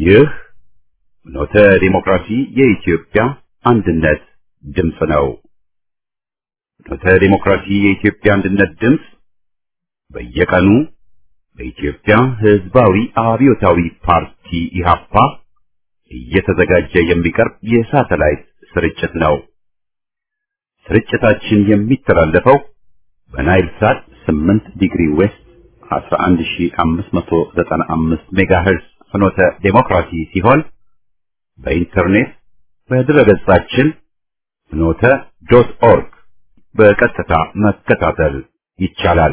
ይህ ኖተ ዲሞክራሲ የኢትዮጵያ አንድነት ድምፅ ነው። ኖተ ዲሞክራሲ የኢትዮጵያ አንድነት ድምፅ በየቀኑ በኢትዮጵያ ሕዝባዊ አብዮታዊ ፓርቲ ኢህአፓ እየተዘጋጀ የሚቀርብ የሳተላይት ስርጭት ነው። ስርጭታችን የሚተላለፈው በናይል ሳት 8 ዲግሪ ዌስት 11595 ሜጋሄርዝ ፍኖተ ዴሞክራሲ ሲሆን በኢንተርኔት በድረገጻችን ፍኖተ ዶት ኦርግ በቀጥታ መከታተል ይቻላል።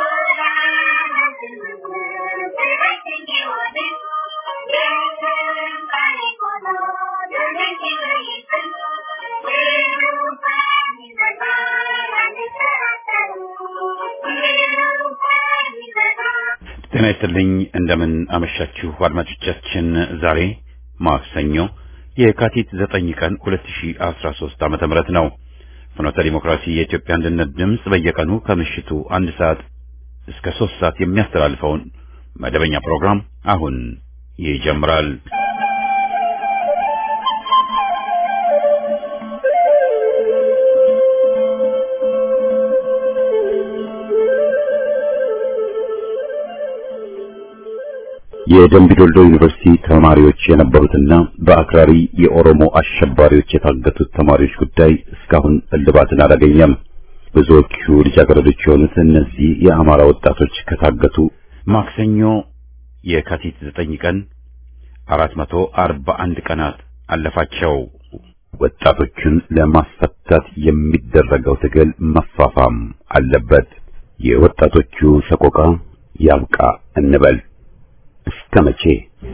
ጤና ይስጥልኝ። እንደምን አመሻችሁ አድማጮቻችን። ዛሬ ማክሰኞ የካቲት 9 ቀን 2013 ዓመተ ምህረት ነው። ፍኖተ ዲሞክራሲ የኢትዮጵያ አንድነት ድምፅ በየቀኑ ከምሽቱ አንድ ሰዓት እስከ ሶስት ሰዓት የሚያስተላልፈውን መደበኛ ፕሮግራም አሁን ይጀምራል። የደምቢዶልዶ ዩኒቨርሲቲ ተማሪዎች የነበሩትና በአክራሪ የኦሮሞ አሸባሪዎች የታገቱት ተማሪዎች ጉዳይ እስካሁን እልባትን አላገኘም። ብዙዎቹ ልጃገረዶች የሆኑት እነዚህ የአማራ ወጣቶች ከታገቱ ማክሰኞ የካቲት 9 ቀን 441 ቀናት አለፋቸው። ወጣቶቹን ለማስፈታት የሚደረገው ትግል መፋፋም አለበት። የወጣቶቹ ሰቆቃ ያብቃ እንበል። እስከ መቼ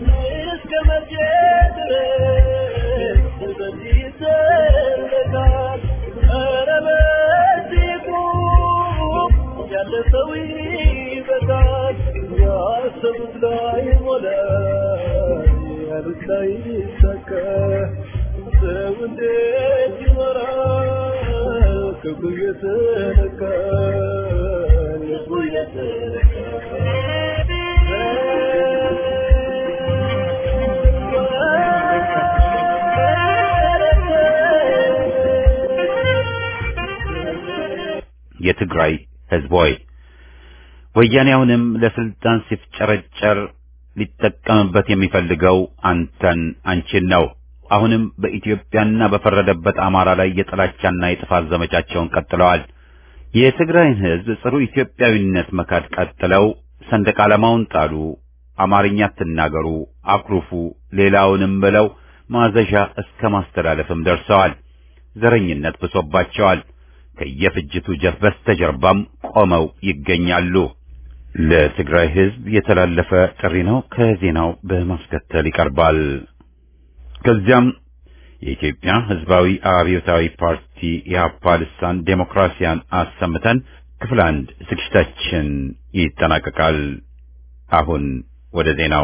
የትግራይ ህዝብ ሆይ ወያኔ አሁንም ለስልጣን ሲፍጨረጨር ሊጠቀምበት የሚፈልገው አንተን አንቺን ነው። አሁንም በኢትዮጵያና በፈረደበት አማራ ላይ የጥላቻና የጥፋት ዘመቻቸውን ቀጥለዋል። የትግራይን ህዝብ ጽሩ ኢትዮጵያዊነት መካድ ቀጥለው ሰንደቅ ዓላማውን ጣሉ፣ አማርኛ ትናገሩ፣ አኩርፉ፣ ሌላውንም ብለው ማዘዣ እስከ ማስተላለፍም ደርሰዋል። ዘረኝነት ብሶባቸዋል። ከየፍጅቱ ጀፍ በስተጀርባም ቆመው ይገኛሉ። ለትግራይ ህዝብ የተላለፈ ጥሪ ነው። ከዜናው በማስከተል ይቀርባል። ከዚያም የኢትዮጵያ ህዝባዊ አብዮታዊ ፓርቲ ኢህአፓ ልሳን ዴሞክራሲያን አሰምተን ክፍል አንድ ዝግጅታችን ይጠናቀቃል። አሁን ወደ ዜናው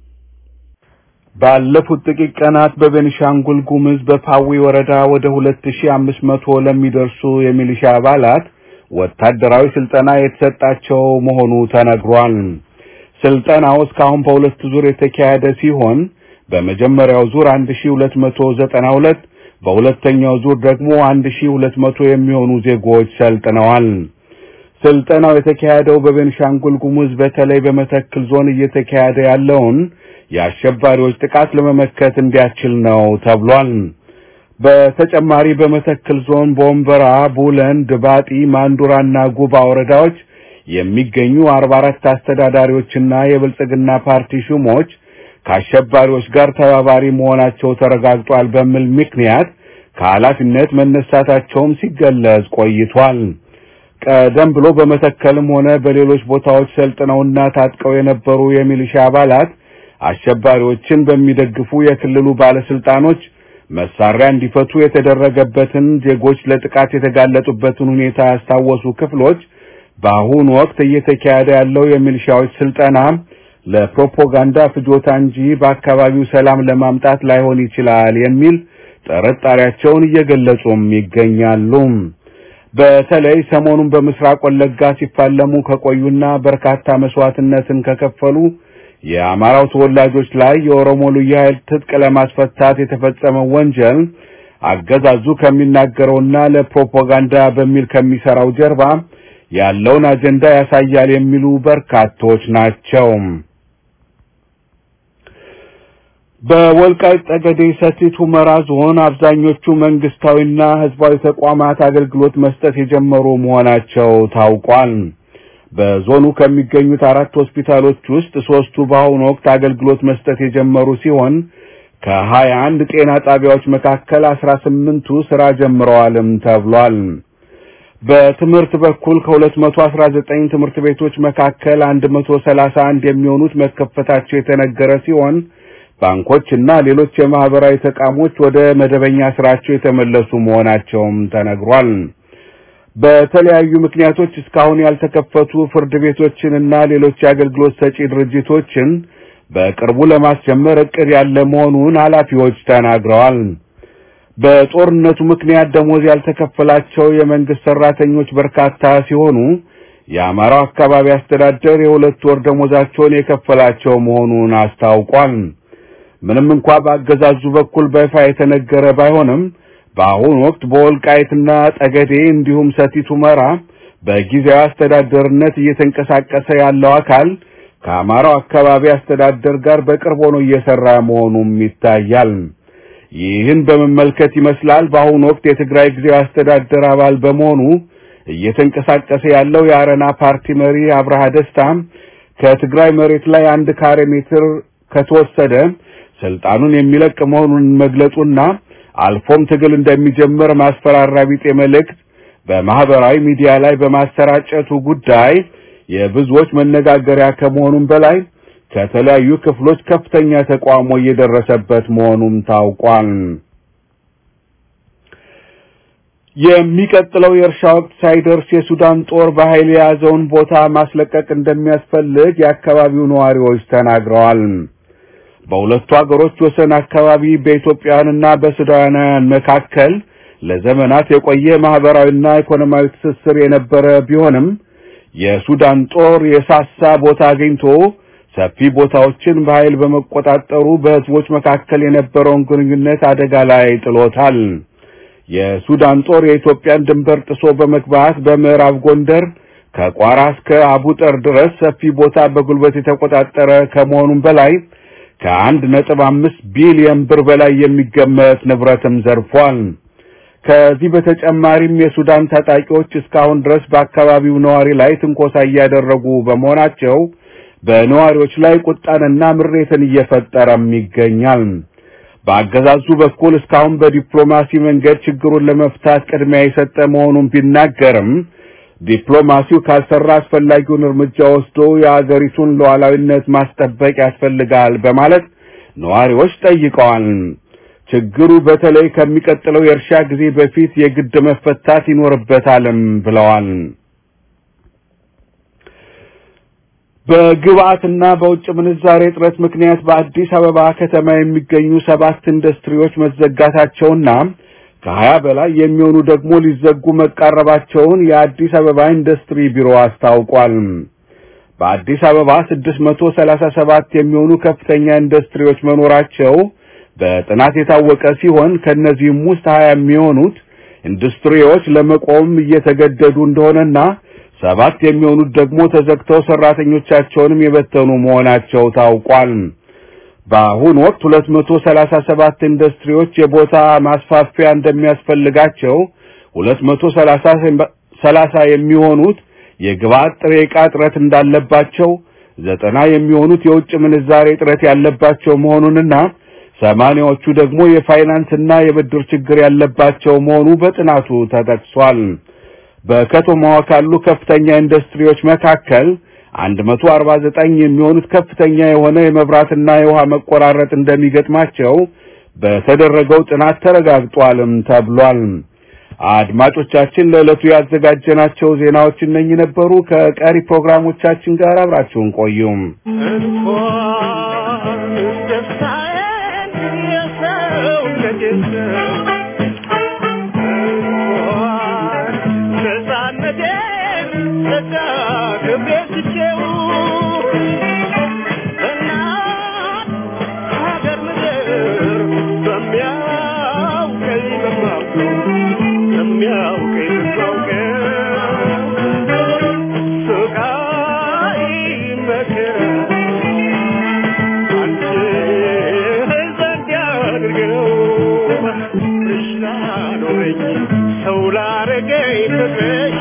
ባለፉት ጥቂት ቀናት በቤኒሻንጉል ጉምዝ በፓዊ ወረዳ ወደ 2500 ለሚደርሱ የሚሊሻ አባላት ወታደራዊ ስልጠና የተሰጣቸው መሆኑ ተነግሯል። ስልጠናው እስካሁን በሁለት ዙር የተካሄደ ሲሆን በመጀመሪያው ዙር 1292 በሁለተኛው ዙር ደግሞ 1200 የሚሆኑ ዜጎች ሰልጥነዋል። ስልጠናው የተካሄደው በቤንሻንጉል ጉሙዝ በተለይ በመተክል ዞን እየተካሄደ ያለውን የአሸባሪዎች ጥቃት ለመመከት እንዲያስችል ነው ተብሏል። በተጨማሪ በመተክል ዞን ቦምበራ፣ ቡለን፣ ድባጢ፣ ማንዱራና ጉባ ወረዳዎች የሚገኙ 44 አስተዳዳሪዎችና የብልጽግና ፓርቲ ሹሞች ከአሸባሪዎች ጋር ተባባሪ መሆናቸው ተረጋግጧል በሚል ምክንያት ከኃላፊነት መነሳታቸውም ሲገለጽ ቆይቷል። ቀደም ብሎ በመተከልም ሆነ በሌሎች ቦታዎች ሰልጥነውና ታጥቀው የነበሩ የሚሊሻ አባላት አሸባሪዎችን በሚደግፉ የክልሉ ባለስልጣኖች መሳሪያ እንዲፈቱ የተደረገበትን ዜጎች ለጥቃት የተጋለጡበትን ሁኔታ ያስታወሱ ክፍሎች በአሁኑ ወቅት እየተካሄደ ያለው የሚሊሻዎች ስልጠና ለፕሮፓጋንዳ ፍጆታ እንጂ በአካባቢው ሰላም ለማምጣት ላይሆን ይችላል የሚል ጥርጣሬያቸውን እየገለጹም ይገኛሉ። በተለይ ሰሞኑን በምስራቅ ወለጋ ሲፋለሙ ከቆዩና በርካታ መስዋዕትነትን ከከፈሉ የአማራው ተወላጆች ላይ የኦሮሞ ልዩ ኃይል ትጥቅ ለማስፈታት የተፈጸመው ወንጀል አገዛዙ ከሚናገረውና ለፕሮፓጋንዳ በሚል ከሚሰራው ጀርባ ያለውን አጀንዳ ያሳያል የሚሉ በርካቶች ናቸው። በወልቃይት ጠገዴ ሰቲት ሁመራ ዞን አብዛኞቹ መንግስታዊና ህዝባዊ ተቋማት አገልግሎት መስጠት የጀመሩ መሆናቸው ታውቋል። በዞኑ ከሚገኙት አራት ሆስፒታሎች ውስጥ ሶስቱ በአሁኑ ወቅት አገልግሎት መስጠት የጀመሩ ሲሆን ከሀያ አንድ ጤና ጣቢያዎች መካከል አስራ ስምንቱ ስራ ጀምረዋልም ተብሏል። በትምህርት በኩል ከሁለት መቶ አስራ ዘጠኝ ትምህርት ቤቶች መካከል አንድ መቶ ሰላሳ አንድ የሚሆኑት መከፈታቸው የተነገረ ሲሆን ባንኮችና ሌሎች የማህበራዊ ተቋሞች ወደ መደበኛ ስራቸው የተመለሱ መሆናቸውም ተነግሯል። በተለያዩ ምክንያቶች እስካሁን ያልተከፈቱ ፍርድ ቤቶችንና ሌሎች የአገልግሎት ሰጪ ድርጅቶችን በቅርቡ ለማስጀመር እቅድ ያለ መሆኑን ኃላፊዎች ተናግረዋል። በጦርነቱ ምክንያት ደሞዝ ያልተከፈላቸው የመንግስት ሰራተኞች በርካታ ሲሆኑ የአማራው አካባቢ አስተዳደር የሁለት ወር ደሞዛቸውን የከፈላቸው መሆኑን አስታውቋል። ምንም እንኳ በአገዛዙ በኩል በይፋ የተነገረ ባይሆንም በአሁኑ ወቅት በወልቃይትና ጠገዴ እንዲሁም ሰቲት ሁመራ በጊዜያዊ አስተዳደርነት እየተንቀሳቀሰ ያለው አካል ከአማራው አካባቢ አስተዳደር ጋር በቅርብ ሆኖ እየሰራ መሆኑም ይታያል። ይህን በመመልከት ይመስላል በአሁኑ ወቅት የትግራይ ጊዜያዊ አስተዳደር አባል በመሆኑ እየተንቀሳቀሰ ያለው የአረና ፓርቲ መሪ አብርሃ ደስታም ከትግራይ መሬት ላይ አንድ ካሬ ሜትር ከተወሰደ ስልጣኑን የሚለቅ መሆኑን መግለጹና አልፎም ትግል እንደሚጀምር ማስፈራሪያ ቢጤ መልእክት በማህበራዊ ሚዲያ ላይ በማሰራጨቱ ጉዳይ የብዙዎች መነጋገሪያ ከመሆኑም በላይ ከተለያዩ ክፍሎች ከፍተኛ ተቃውሞ እየደረሰበት መሆኑም ታውቋል። የሚቀጥለው የእርሻ ወቅት ሳይደርስ የሱዳን ጦር በኃይል የያዘውን ቦታ ማስለቀቅ እንደሚያስፈልግ የአካባቢው ነዋሪዎች ተናግረዋል። በሁለቱ አገሮች ወሰን አካባቢ በኢትዮጵያውያንና በሱዳናውያን መካከል ለዘመናት የቆየ ማህበራዊና ኢኮኖሚያዊ ትስስር የነበረ ቢሆንም የሱዳን ጦር የሳሳ ቦታ አግኝቶ ሰፊ ቦታዎችን በኃይል በመቆጣጠሩ በህዝቦች መካከል የነበረውን ግንኙነት አደጋ ላይ ጥሎታል። የሱዳን ጦር የኢትዮጵያን ድንበር ጥሶ በመግባት በምዕራብ ጎንደር ከቋራ እስከ አቡጠር ድረስ ሰፊ ቦታ በጉልበት የተቆጣጠረ ከመሆኑም በላይ ከአንድ ነጥብ አምስት ቢሊዮን ብር በላይ የሚገመት ንብረትም ዘርፏል። ከዚህ በተጨማሪም የሱዳን ታጣቂዎች እስካሁን ድረስ በአካባቢው ነዋሪ ላይ ትንኮሳ እያደረጉ በመሆናቸው በነዋሪዎች ላይ ቁጣንና ምሬትን እየፈጠረም ይገኛል። በአገዛዙ በኩል እስካሁን በዲፕሎማሲ መንገድ ችግሩን ለመፍታት ቅድሚያ የሰጠ መሆኑን ቢናገርም ዲፕሎማሲው ካልሰራ አስፈላጊውን እርምጃ ወስዶ የአገሪቱን ሉዓላዊነት ማስጠበቅ ያስፈልጋል በማለት ነዋሪዎች ጠይቀዋል። ችግሩ በተለይ ከሚቀጥለው የእርሻ ጊዜ በፊት የግድ መፈታት ይኖርበታልም ብለዋል። በግብአትና በውጭ ምንዛሬ እጥረት ምክንያት በአዲስ አበባ ከተማ የሚገኙ ሰባት ኢንዱስትሪዎች መዘጋታቸውና ከሀያ በላይ የሚሆኑ ደግሞ ሊዘጉ መቃረባቸውን የአዲስ አበባ ኢንዱስትሪ ቢሮ አስታውቋል። በአዲስ አበባ ስድስት መቶ ሰላሳ ሰባት የሚሆኑ ከፍተኛ ኢንዱስትሪዎች መኖራቸው በጥናት የታወቀ ሲሆን ከእነዚህም ውስጥ ሀያ የሚሆኑት ኢንዱስትሪዎች ለመቆም እየተገደዱ እንደሆነና ሰባት የሚሆኑት ደግሞ ተዘግተው ሰራተኞቻቸውንም የበተኑ መሆናቸው ታውቋል። በአሁኑ ወቅት ሁለት መቶ ሰላሳ ሰባት ኢንዱስትሪዎች የቦታ ማስፋፊያ እንደሚያስፈልጋቸው ሁለት መቶ ሰላሳ ሰላሳ የሚሆኑት የግብአት ጥሬ ዕቃ እጥረት እንዳለባቸው ዘጠና የሚሆኑት የውጭ ምንዛሬ እጥረት ያለባቸው መሆኑንና ሰማንያዎቹ ደግሞ የፋይናንስና የብድር ችግር ያለባቸው መሆኑ በጥናቱ ተጠቅሷል። በከተማዋ ካሉ ከፍተኛ ኢንዱስትሪዎች መካከል 149 የሚሆኑት ከፍተኛ የሆነ የመብራትና የውሃ መቆራረጥ እንደሚገጥማቸው በተደረገው ጥናት ተረጋግጧልም ተብሏል። አድማጮቻችን ለዕለቱ ያዘጋጀናቸው ዜናዎች እነኚህ ነበሩ። ከቀሪ ፕሮግራሞቻችን ጋር አብራችሁን ቆዩም። ነፃነቴን ጸጋ ክብሬ ስቼው በሚያውቀኝ በሚያውቀው ስቃይ መከራ አንቺ ዘንድ ያድርገው ፍቅርሽ ላኖረኝ ሰው ላረገኝ ፍቅርሽ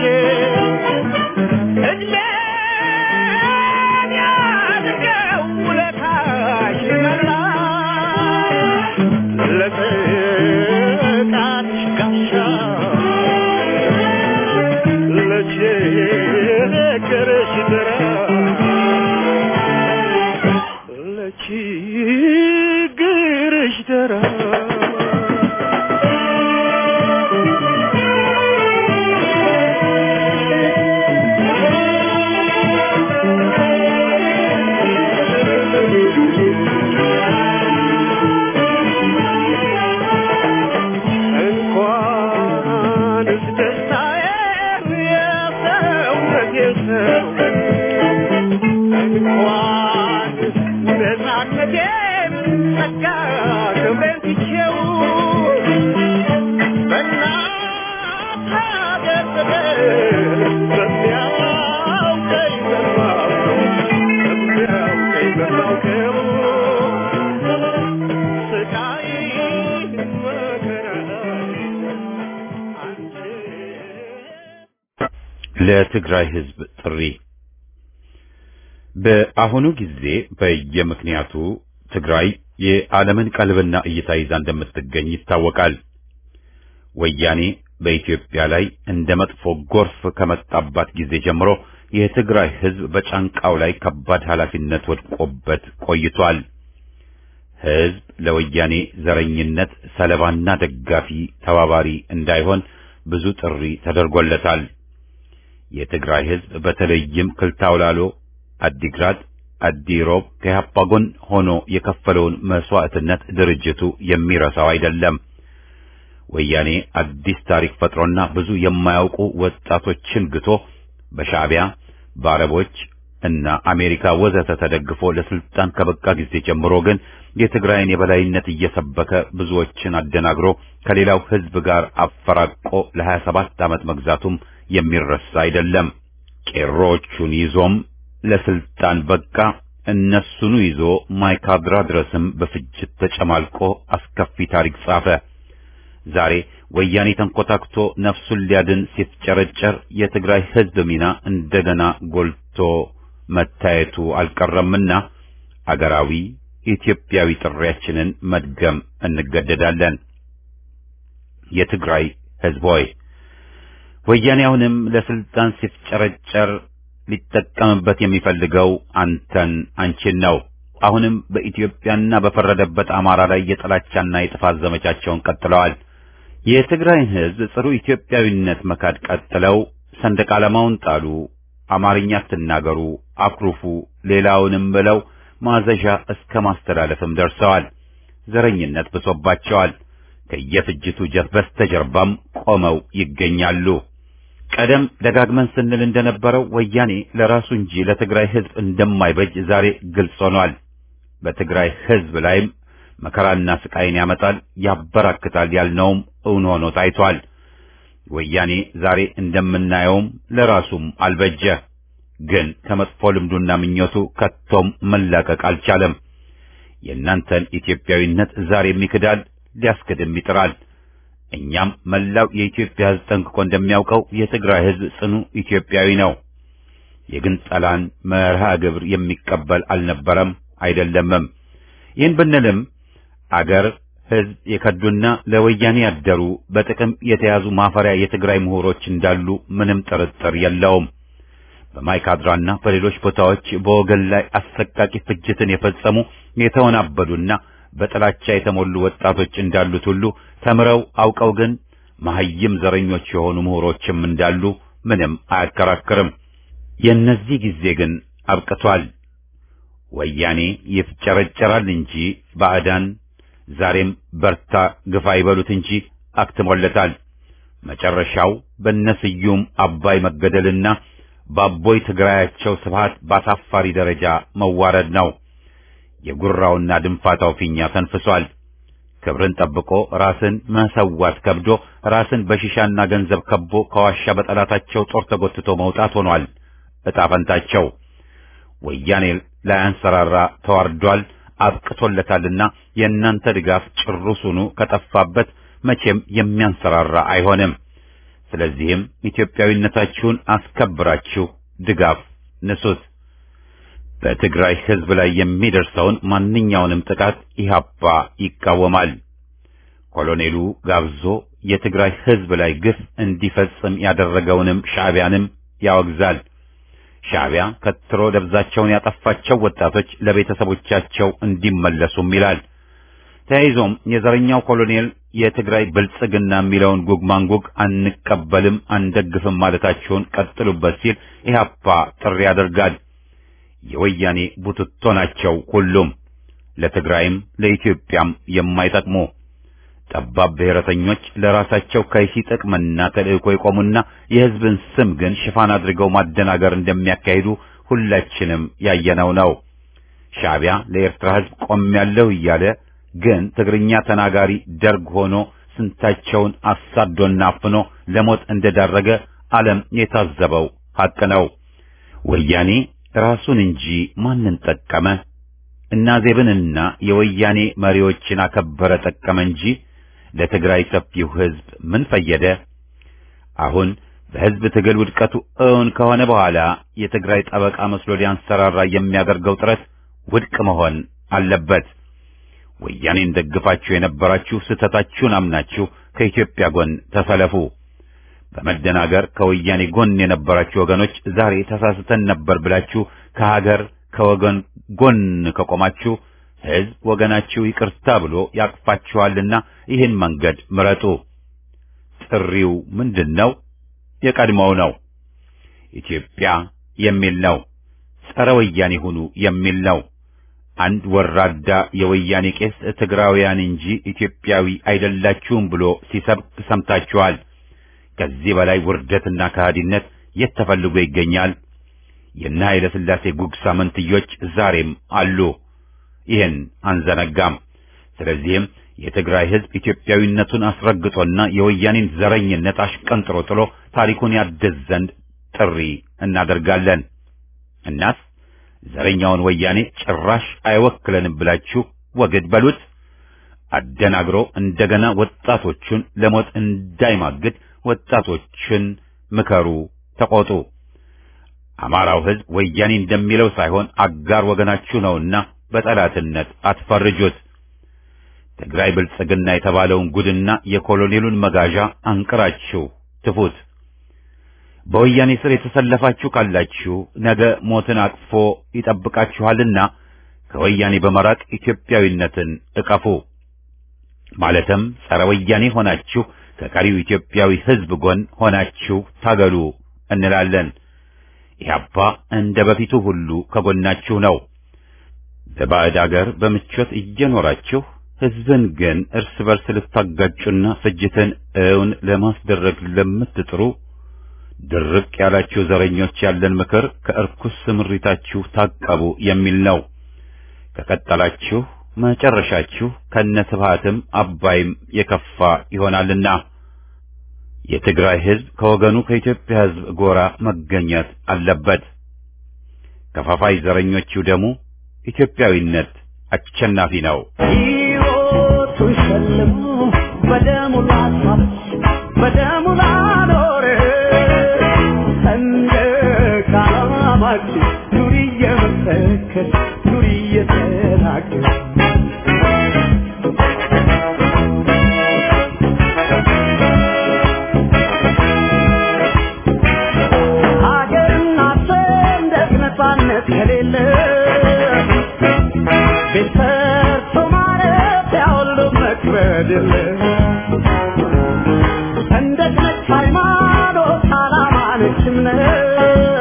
እድሜን ያድርገው ውለታሽ መላሽ ለጥቃትሽ ጋሻ ለችግርሽ ደራሽ ለችግርሽ ደራሽ እንኳንስ ደስታዬን የሰውነቴን ሰው እንኳንስ ነፃነቴን ጸጋ ክብሬን ትቼው በእናት ሀገር ፍቅር በሚያውቀኝ በማውቀው በሚያውቀኝ በማውቀው ስቃይ መከራ አንቺ ለትግራይ ህዝብ ጥሪ በአሁኑ ጊዜ በየምክንያቱ ትግራይ የዓለምን ቀልብና እይታ ይዛ እንደምትገኝ ይታወቃል። ወያኔ በኢትዮጵያ ላይ እንደ መጥፎ ጎርፍ ከመጣባት ጊዜ ጀምሮ የትግራይ ህዝብ በጫንቃው ላይ ከባድ ኃላፊነት ወድቆበት ቆይቷል። ህዝብ ለወያኔ ዘረኝነት ሰለባና ደጋፊ ተባባሪ እንዳይሆን ብዙ ጥሪ ተደርጎለታል። የትግራይ ህዝብ በተለይም ክልታውላሎ፣ አዲግራት፣ አዲሮብ ከኢህአፓ ጎን ሆኖ የከፈለውን መስዋዕትነት ድርጅቱ የሚረሳው አይደለም። ወያኔ አዲስ ታሪክ ፈጥሮና ብዙ የማያውቁ ወጣቶችን ግቶ በሻዕቢያ በአረቦች እና አሜሪካ ወዘተ ተደግፎ ለስልጣን ከበቃ ጊዜ ጀምሮ ግን የትግራይን የበላይነት እየሰበከ ብዙዎችን አደናግሮ ከሌላው ህዝብ ጋር አፈራቆ ለ27 ዓመት መግዛቱም የሚረሳ አይደለም። ቄሮቹን ይዞም ለስልጣን በቃ። እነሱኑ ይዞ ማይካድራ ድረስም በፍጅት ተጨማልቆ አስከፊ ታሪክ ጻፈ። ዛሬ ወያኔ ተንኮታክቶ ነፍሱን ሊያድን ሲፍጨረጨር የትግራይ ህዝብ ሚና እንደገና ጎልቶ መታየቱ አልቀረምና አገራዊ ኢትዮጵያዊ ጥሪያችንን መድገም እንገደዳለን። የትግራይ ህዝብ ሆይ ወያኔ አሁንም ለስልጣን ሲፍጨረጨር ሊጠቀምበት የሚፈልገው አንተን አንቺን ነው። አሁንም በኢትዮጵያና በፈረደበት አማራ ላይ የጥላቻና የጥፋት ዘመቻቸውን ቀጥለዋል። የትግራይን ህዝብ ጽሩ ኢትዮጵያዊነት መካድ ቀጥለው ሰንደቅ ዓላማውን ጣሉ፣ አማርኛ አትናገሩ፣ አኩርፉ፣ ሌላውንም ብለው ማዘዣ እስከ ማስተላለፍም ደርሰዋል። ዘረኝነት ብሶባቸዋል። ከየፍጅቱ ጀት በስተጀርባም ቆመው ይገኛሉ። ቀደም ደጋግመን ስንል እንደነበረው ወያኔ ለራሱ እንጂ ለትግራይ ህዝብ እንደማይበጅ ዛሬ ግልጽ ሆኗል። በትግራይ ህዝብ ላይም መከራና ስቃይን ያመጣል፣ ያበራክታል ያልነውም እውን ሆኖ ታይቷል። ወያኔ ዛሬ እንደምናየውም ለራሱም አልበጀ። ግን ከመጥፎ ልምዱና ምኞቱ ከቶም መላቀቅ አልቻለም። የእናንተን ኢትዮጵያዊነት ዛሬም ይክዳል፣ ሊያስክድም ይጥራል። እኛም መላው የኢትዮጵያ ህዝብ ጠንቅቆ እንደሚያውቀው የትግራይ ህዝብ ጽኑ ኢትዮጵያዊ ነው። የግንጠላን መርሃ ግብር የሚቀበል አልነበረም አይደለምም። ይህን ብንልም አገር ህዝብ የከዱና ለወያኔ ያደሩ በጥቅም የተያዙ ማፈሪያ የትግራይ ምሁሮች እንዳሉ ምንም ጥርጥር የለውም። በማይካድራና በሌሎች ቦታዎች በወገን ላይ አሰቃቂ ፍጅትን የፈጸሙ የተወናበዱና በጥላቻ የተሞሉ ወጣቶች እንዳሉት ሁሉ ተምረው አውቀው ግን መሐይም ዘረኞች የሆኑ ምሁሮችም እንዳሉ ምንም አያከራክርም። የእነዚህ ጊዜ ግን አብቅቷል። ወያኔ ይፍጨረጨራል እንጂ ባዕዳን ዛሬም በርታ ግፋ ይበሉት እንጂ አክትሞለታል። መጨረሻው በነስዩም አባይ መገደልና በአቦይ ትግራያቸው ስብሃት ባሳፋሪ ደረጃ መዋረድ ነው። የጉራውና ድንፋታው ፊኛ ተንፍሷል። ክብርን ጠብቆ ራስን መሰዋት ከብዶ ራስን በሺሻና ገንዘብ ከቦ ከዋሻ በጠላታቸው ጦር ተጎትቶ መውጣት ሆኗል ዕጣ ፈንታቸው። ወያኔ ላያንሰራራ ተዋርዷል፣ አብቅቶለታልና የእናንተ ድጋፍ ጭሩሱኑ ከጠፋበት መቼም የሚያንሰራራ አይሆንም። ስለዚህም ኢትዮጵያዊነታችሁን አስከብራችሁ ድጋፍ ንሱት። በትግራይ ሕዝብ ላይ የሚደርሰውን ማንኛውንም ጥቃት ኢህአፓ ይቃወማል። ኮሎኔሉ ጋብዞ የትግራይ ሕዝብ ላይ ግፍ እንዲፈጽም ያደረገውንም ሻዕቢያንም ያወግዛል። ሻዕቢያ ከትሮ ደብዛቸውን ያጠፋቸው ወጣቶች ለቤተሰቦቻቸው እንዲመለሱም ይላል። ተያይዞም የዘረኛው ኮሎኔል የትግራይ ብልጽግና የሚለውን ጉግ ማንጉግ አንቀበልም አንደግፍም ማለታቸውን ቀጥሉበት ሲል ኢህአፓ ጥሪ ያደርጋል። የወያኔ ቡትቶ ናቸው ሁሉም ለትግራይም ለኢትዮጵያም የማይጠቅሙ ጠባብ ብሔረተኞች ለራሳቸው ከይሲ ጥቅምና ተልእኮ የቆሙና የሕዝብን ስም ግን ሽፋን አድርገው ማደናገር እንደሚያካሂዱ ሁላችንም ያየነው ነው። ሻዕቢያ ለኤርትራ ሕዝብ ቆሜያለሁ እያለ ግን ትግርኛ ተናጋሪ ደርግ ሆኖ ስንታቸውን አሳዶና አፍኖ ለሞት እንደዳረገ ዓለም የታዘበው ሐቅ ነው። ወያኔ ራሱን እንጂ ማንን ጠቀመ? እና ዜብንና የወያኔ መሪዎችን አከበረ ጠቀመ እንጂ ለትግራይ ሰፊው ሕዝብ ምን ፈየደ? አሁን በሕዝብ ትግል ውድቀቱ እውን ከሆነ በኋላ የትግራይ ጠበቃ መስሎ ሊያንሰራራ የሚያደርገው ጥረት ውድቅ መሆን አለበት። ወያኔን ደግፋችሁ የነበራችሁ ስህተታችሁን አምናችሁ ከኢትዮጵያ ጎን ተሰለፉ። በመደናገር ከወያኔ ጎን የነበራችሁ ወገኖች ዛሬ ተሳስተን ነበር ብላችሁ ከሀገር ከወገን ጎን ከቆማችሁ ሕዝብ ወገናችሁ ይቅርታ ብሎ ያቅፋችኋልና ይህን መንገድ ምረጡ። ጥሪው ምንድን ነው? የቀድሞው ነው። ኢትዮጵያ የሚል ነው። ጸረ ወያኔ ሁኑ የሚል ነው። አንድ ወራዳ የወያኔ ቄስ ትግራውያን እንጂ ኢትዮጵያዊ አይደላችሁም ብሎ ሲሰብክ ሰምታችኋል። ከዚህ በላይ ውርደትና ከሃዲነት የት ተፈልጎ ይገኛል? የነ ኃይለ ሥላሴ ጉግሳ መንትዮች ዛሬም አሉ። ይህን አንዘነጋም። ስለዚህም የትግራይ ሕዝብ ኢትዮጵያዊነቱን አስረግጦና የወያኔን ዘረኝነት አሽቀንጥሮ ጥሎ ታሪኩን ያድስ ዘንድ ጥሪ እናደርጋለን። እናስ ዘረኛውን ወያኔ ጭራሽ አይወክለንም ብላችሁ ወግድ በሉት። አደናግሮ እንደገና ወጣቶቹን ለሞት እንዳይማግድ ወጣቶችን ምከሩ፣ ተቆጡ። አማራው ሕዝብ ወያኔ እንደሚለው ሳይሆን አጋር ወገናችሁ ነውና በጠላትነት አትፈርጁት። ትግራይ ብልጽግና የተባለውን ጉድና የኮሎኔሉን መጋዣ አንቅራችሁ ትፉት። በወያኔ ስር የተሰለፋችሁ ካላችሁ ነገ ሞትን አቅፎ ይጠብቃችኋልና ከወያኔ በመራቅ ኢትዮጵያዊነትን እቀፉ። ማለትም ጸረ ወያኔ ሆናችሁ ከቀሪው ኢትዮጵያዊ ሕዝብ ጎን ሆናችሁ ታገሉ እንላለን። ኢህአፓ እንደ በፊቱ ሁሉ ከጎናችሁ ነው። በባዕድ አገር በምቾት እየኖራችሁ ሕዝብን ግን እርስ በርስ ልታጋጩና ፍጅትን እውን ለማስደረግ ለምትጥሩ ድርቅ ያላችሁ ዘረኞች ያለን ምክር ከእርኩስ ስምሪታችሁ ታቀቡ የሚል ነው። ከቀጠላችሁ መጨረሻችሁ ከነስብሃትም አባይም የከፋ ይሆናልና የትግራይ ሕዝብ ከወገኑ ከኢትዮጵያ ሕዝብ ጎራ መገኘት አለበት። ከፋፋይ ዘረኞቹ ደግሞ ኢትዮጵያዊነት አሸናፊ ነው። ሕይወቱን ሸልሞ በደሙ ላሳብስ በደሙ ላኖር ሰንደቅ ዓላማችን ኑሪ እየመሰከር ኑሪ እየተናገር ሀገርና ሰንደቅ ነፃነት ከሌለ ቤት ሰርቶ ማረፊያ ሁሉ መክበድ የለ ሰንደቅ ነች ሃይማኖት፣ ዓላማ ነች እምነት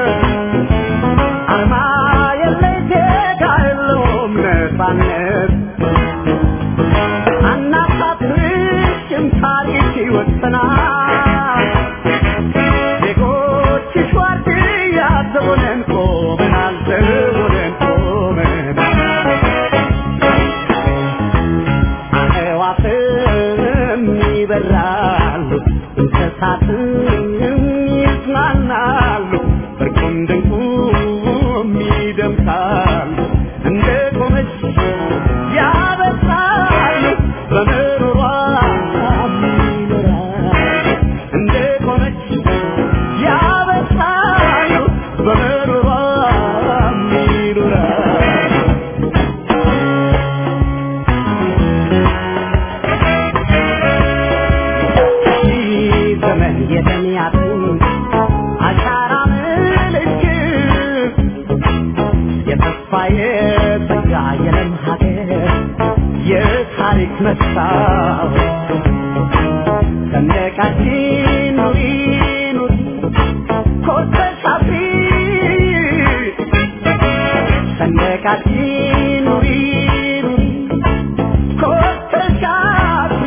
አርማ የለይ ዜጋ የለውም ነፃነት አናሳፍርሽም ታሪክ ይወሰናል ዜጎችሽ ዋርድያ ዘቦነን ቆመናል ዘቦነን ቆመናል በምሮሯ ይኑረን ዘመን የተሚያትን አሻራ ምልክት የተስፋ የጸጋ የለም ሀገር የታሪክ መስታወት ሰንደቃችን ኑሪ ኑሪ ኮርተሽ አፍሪ ሰንደቃችን ኑሪ ኑሪ ኮርተሽ አፍሪ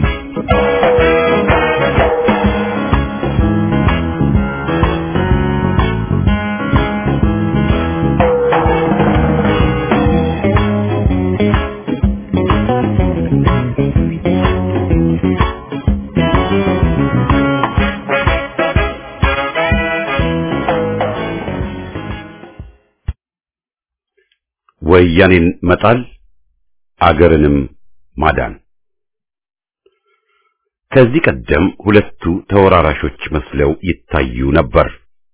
ወያኔን መጣል አገርንም ማዳን። ከዚህ ቀደም ሁለቱ ተወራራሾች መስለው ይታዩ ነበር።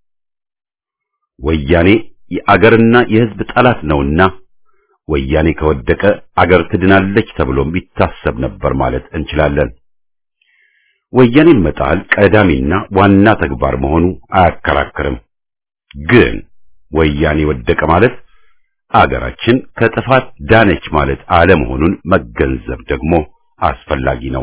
ወያኔ የአገርና የሕዝብ ጠላት ነውና ወያኔ ከወደቀ አገር ትድናለች ተብሎም ይታሰብ ነበር ማለት እንችላለን። ወያኔን መጣል ቀዳሚና ዋና ተግባር መሆኑ አያከራክርም። ግን ወያኔ ወደቀ ማለት አገራችን ከጥፋት ዳነች ማለት አለመሆኑን መገንዘብ ደግሞ አስፈላጊ ነው።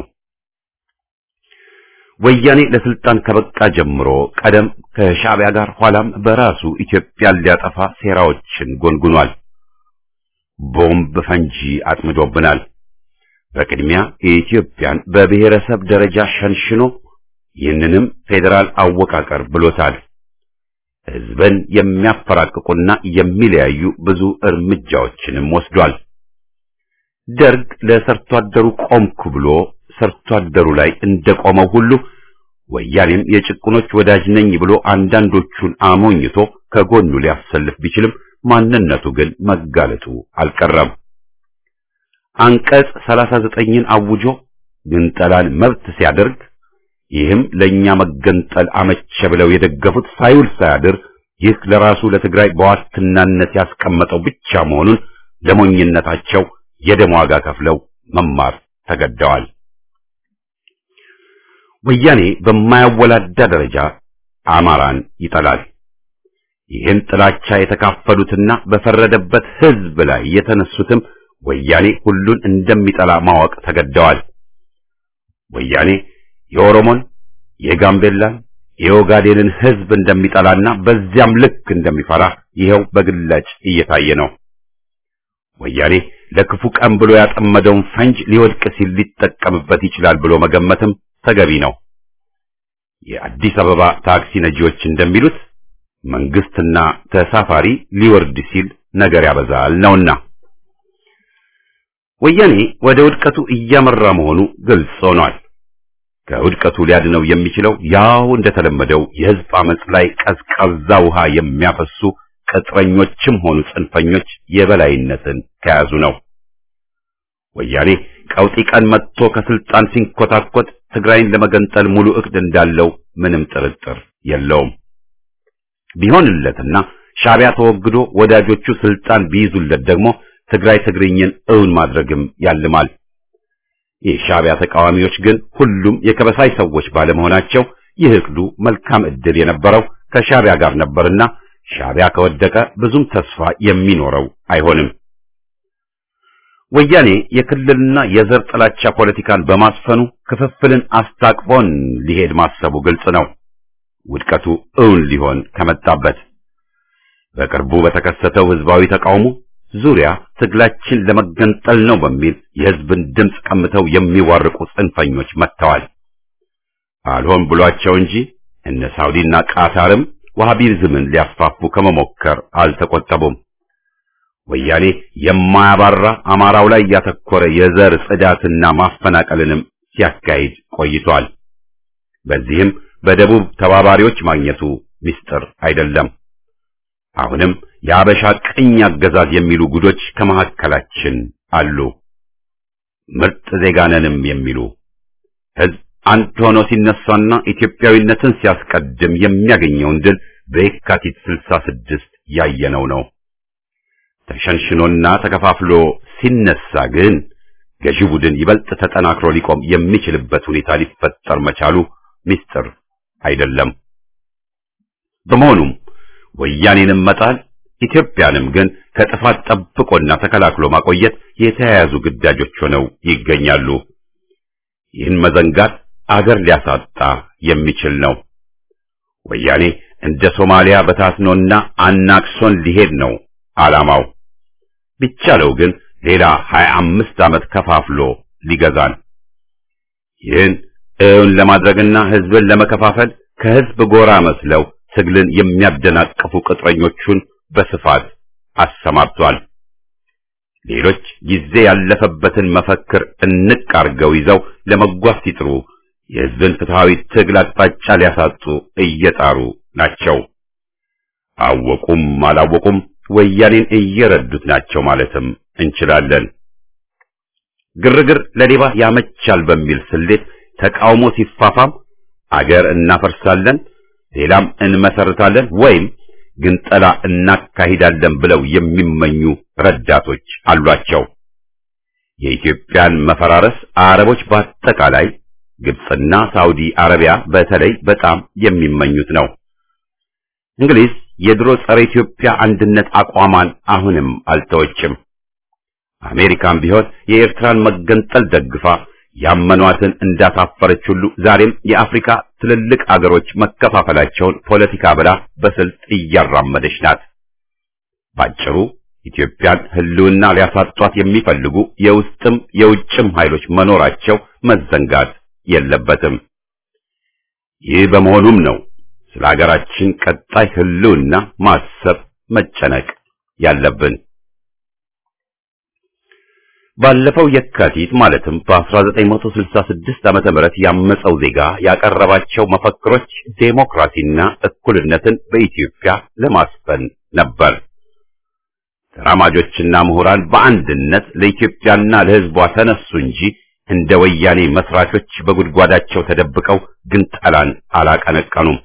ወያኔ ለስልጣን ከበቃ ጀምሮ ቀደም ከሻዕቢያ ጋር ኋላም በራሱ ኢትዮጵያን ሊያጠፋ ሴራዎችን ጎንጉኗል። ቦምብ ፈንጂ አጥምዶብናል። በቅድሚያ የኢትዮጵያን በብሔረሰብ ደረጃ ሸንሽኖ ይህንንም ፌዴራል አወቃቀር ብሎታል። ሕዝብን የሚያፈራቅቁና የሚለያዩ ብዙ እርምጃዎችንም ወስዷል። ደርግ ለሰርቶ አደሩ ቆምኩ ብሎ ሰርቶ አደሩ ላይ እንደቆመው ሁሉ ወያኔም የጭቁኖች ወዳጅ ነኝ ብሎ አንዳንዶቹን አሞኝቶ ከጎኑ ሊያሰልፍ ቢችልም ማንነቱ ግን መጋለጡ አልቀረም። አንቀጽ 39ን አውጆ ግንጠላን መብት ሲያደርግ ይህም ለኛ መገንጠል አመቸ ብለው የደገፉት ሳይውል ሳያድር ይህ ለራሱ ለትግራይ በዋስትናነት ያስቀመጠው ብቻ መሆኑን ለሞኝነታቸው የደም ዋጋ ከፍለው መማር ተገደዋል። ወያኔ በማያወላዳ ደረጃ አማራን ይጠላል። ይህን ጥላቻ የተካፈሉትና በፈረደበት ሕዝብ ላይ የተነሱትም ወያኔ ሁሉን እንደሚጠላ ማወቅ ተገደዋል። ወያኔ የኦሮሞን፣ የጋምቤላን፣ የኦጋዴንን ሕዝብ እንደሚጠላና በዚያም ልክ እንደሚፈራ ይኸው በግላጭ እየታየ ነው። ወያኔ ለክፉ ቀን ብሎ ያጠመደውን ፈንጅ ሊወድቅ ሲል ሊጠቀምበት ይችላል ብሎ መገመትም ተገቢ ነው። የአዲስ አበባ ታክሲ ነጂዎች እንደሚሉት መንግስትና ተሳፋሪ ሊወርድ ሲል ነገር ያበዛል ነውና ወያኔ ወደ ውድቀቱ እያመራ መሆኑ ግልጽ ሆኗል። ከውድቀቱ ሊያድነው የሚችለው ያው እንደተለመደው የህዝብ አመጽ ላይ ቀዝቃዛ ውሃ የሚያፈሱ ቅጥረኞችም ሆኑ ጽንፈኞች የበላይነትን ከያዙ ነው። ወያኔ ቀውጢ ቀን መጥቶ ከስልጣን ሲንኮታኮት ትግራይን ለመገንጠል ሙሉ እቅድ እንዳለው ምንም ጥርጥር የለውም። ቢሆንለትና ሻዕቢያ ተወግዶ ወዳጆቹ ስልጣን ቢይዙለት ደግሞ ትግራይ ትግርኝን እውን ማድረግም ያልማል። የሻዕቢያ ተቃዋሚዎች ግን ሁሉም የከበሳይ ሰዎች ባለመሆናቸው ይህ እቅዱ መልካም ዕድል የነበረው ከሻዕቢያ ጋር ነበርና ሻዕቢያ ከወደቀ ብዙም ተስፋ የሚኖረው አይሆንም። ወያኔ የክልልና የዘር ጥላቻ ፖለቲካን በማስፈኑ ክፍፍልን አስታቅፎን ሊሄድ ማሰቡ ግልጽ ነው። ውድቀቱ እውን ሊሆን ከመጣበት በቅርቡ በተከሰተው ህዝባዊ ተቃውሞ ዙሪያ ትግላችን ለመገንጠል ነው በሚል የህዝብን ድምፅ ቀምተው የሚዋርቁ ጽንፈኞች መጥተዋል። አልሆን ብሏቸው እንጂ እነ ሳውዲና ቃታርም ዋሃቢዝምን ሊያስፋፉ ከመሞከር አልተቆጠቡም። ወያኔ የማያባራ አማራው ላይ ያተኮረ የዘር ጽዳትና ማፈናቀልንም ሲያካሂድ ቆይቷል። በዚህም በደቡብ ተባባሪዎች ማግኘቱ ምስጢር አይደለም። አሁንም የአበሻ ቅኝ አገዛዝ የሚሉ ጉዶች ከመካከላችን አሉ። ምርጥ ዜጋነንም የሚሉ ህዝብ አንድ ሆኖ ሲነሳና ኢትዮጵያዊነትን ሲያስቀድም የሚያገኘውን ድል በየካቲት 66 ያየነው ነው። ተሸንሽኖና ተከፋፍሎ ሲነሳ ግን ገዢው ቡድን ይበልጥ ተጠናክሮ ሊቆም የሚችልበት ሁኔታ ሊፈጠር መቻሉ ምስጢር አይደለም። በመሆኑም ወያኔንም መጣል ኢትዮጵያንም ግን ከጥፋት ጠብቆና ተከላክሎ ማቆየት የተያያዙ ግዳጆች ሆነው ይገኛሉ። ይህን መዘንጋት አገር ሊያሳጣ የሚችል ነው። ወያኔ እንደ ሶማሊያ በታትኖና አናክሶን ሊሄድ ነው ዓላማው። ቢቻለው ግን ሌላ ሀያ አምስት ዓመት ከፋፍሎ ሊገዛን። ይህን እውን ለማድረግና ህዝብን ለመከፋፈል ከህዝብ ጎራ መስለው ትግልን የሚያደናቅፉ ቅጥረኞቹን በስፋት አሰማርቷል። ሌሎች ጊዜ ያለፈበትን መፈክር እንቅ አርገው ይዘው ለመጓዝ ሲጥሩ የህዝብን ፍትሃዊ ትግል አቅጣጫ ሊያሳጡ እየጣሩ ናቸው። አወቁም አላወቁም ወያኔን እየረዱት ናቸው ማለትም እንችላለን። ግርግር ለሌባ ያመቻል በሚል ስሌት ተቃውሞ ሲፋፋም አገር እናፈርሳለን፣ ሌላም እንመሰርታለን ወይም ግንጠላ እናካሂዳለን ብለው የሚመኙ ረዳቶች አሏቸው። የኢትዮጵያን መፈራረስ አረቦች በአጠቃላይ ግብፅና ሳውዲ አረቢያ በተለይ በጣም የሚመኙት ነው። እንግሊዝ የድሮ ጸረ ኢትዮጵያ አንድነት አቋሟን አሁንም አልተወችም። አሜሪካም ቢሆን የኤርትራን መገንጠል ደግፋ ያመኗትን እንዳሳፈረች ሁሉ ዛሬም የአፍሪካ ትልልቅ አገሮች መከፋፈላቸውን ፖለቲካ ብላ በስልት እያራመደች ናት። ባጭሩ ኢትዮጵያን ሕልውና ሊያሳጧት የሚፈልጉ የውስጥም የውጭም ኃይሎች መኖራቸው መዘንጋት የለበትም። ይህ በመሆኑም ነው ስለ ሀገራችን ቀጣይ ሕልውና ማሰብ መጨነቅ ያለብን። ባለፈው የካቲት ማለትም በ1966 ዓመተ ምህረት ያመፀው ዜጋ ያቀረባቸው መፈክሮች ዴሞክራሲና እኩልነትን በኢትዮጵያ ለማስፈን ነበር። ተራማጆችና ምሁራን በአንድነት ለኢትዮጵያና ለሕዝቧ ተነሱ እንጂ እንደ ወያኔ መስራቾች በጉድጓዳቸው ተደብቀው ግንጠላን አላቀነቀኑም።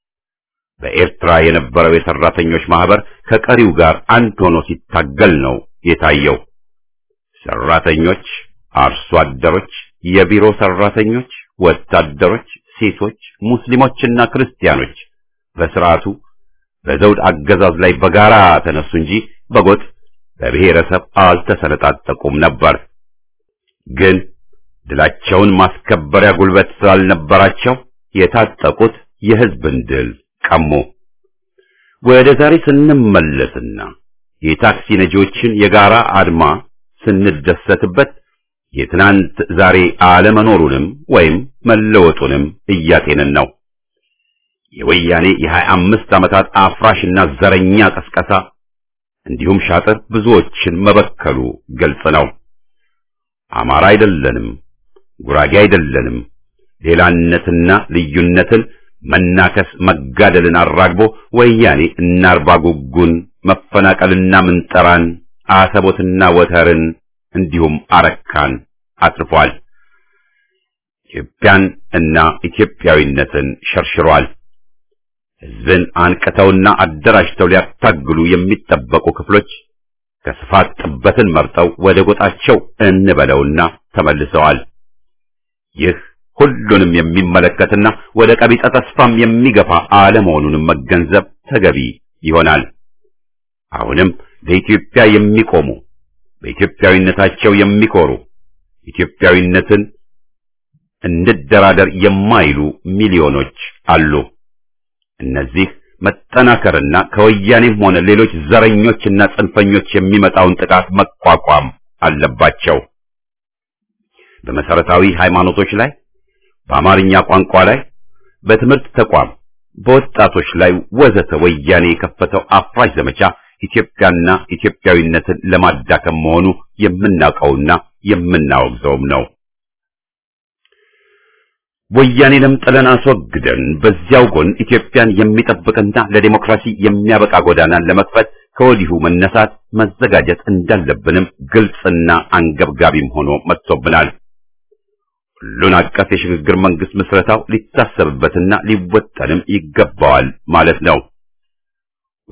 በኤርትራ የነበረው የሰራተኞች ማህበር ከቀሪው ጋር አንድ ሆኖ ሲታገል ነው የታየው። ሰራተኞች፣ አርሶ አደሮች፣ የቢሮ ሰራተኞች፣ ወታደሮች፣ ሴቶች፣ ሙስሊሞችና ክርስቲያኖች በስርዓቱ በዘውድ አገዛዝ ላይ በጋራ ተነሱ እንጂ በጎጥ በብሔረሰብ አልተሰነጣጠቁም ነበር። ግን ድላቸውን ማስከበሪያ ጉልበት ስላልነበራቸው የታጠቁት የህዝብን ድል ቀሙ። ወደ ዛሬ ስንመለስና የታክሲ ነጂዎችን የጋራ አድማ ስንደሰትበት የትናንት ዛሬ አለመኖሩንም ወይም መለወጡንም እያጤንን ነው። የወያኔ የሀያ አምስት ዓመታት አፍራሽና ዘረኛ ቀስቀሳ እንዲሁም ሻጥር ብዙዎችን መበከሉ ግልጽ ነው። አማራ አይደለንም፣ ጉራጌ አይደለንም፣ ሌላነትና ልዩነትን መናከስ መጋደልን አራግቦ ወያኔ እናርባ ጉጉን መፈናቀልና ምንጠራን አሰቦትና ወተርን እንዲሁም አረካን አትርፏል። ኢትዮጵያን እና ኢትዮጵያዊነትን ሸርሽሯል። ሕዝብን አንቅተውና አደራጅተው ሊያታግሉ የሚጠበቁ ክፍሎች ከስፋት ጥበትን መርጠው ወደ ጎጣቸው እንበለውና ተመልሰዋል። ይህ ሁሉንም የሚመለከትና ወደ ቀቢጸ ተስፋም የሚገፋ አለመሆኑንም መገንዘብ ተገቢ ይሆናል። አሁንም ለኢትዮጵያ የሚቆሙ በኢትዮጵያዊነታቸው የሚኮሩ ኢትዮጵያዊነትን እንደራደር የማይሉ ሚሊዮኖች አሉ። እነዚህ መጠናከርና ከወያኔም ሆነ ሌሎች ዘረኞችና ጽንፈኞች የሚመጣውን ጥቃት መቋቋም አለባቸው። በመሰረታዊ ሃይማኖቶች ላይ፣ በአማርኛ ቋንቋ ላይ፣ በትምህርት ተቋም፣ በወጣቶች ላይ ወዘተ ወያኔ የከፈተው አፍራሽ ዘመቻ ኢትዮጵያና ኢትዮጵያዊነትን ለማዳከም መሆኑ የምናውቀውና የምናወግዘውም ነው። ወያኔንም ጥለን አስወግደን በዚያው ጎን ኢትዮጵያን የሚጠብቅና ለዲሞክራሲ የሚያበቃ ጎዳናን ለመክፈት ከወዲሁ መነሳት መዘጋጀት እንዳለብንም ግልጽና አንገብጋቢም ሆኖ መጥቶብናል። ሁሉን አቀፍ የሽግግር መንግስት ምስረታው ሊታሰብበትና ሊወጠንም ይገባዋል ማለት ነው።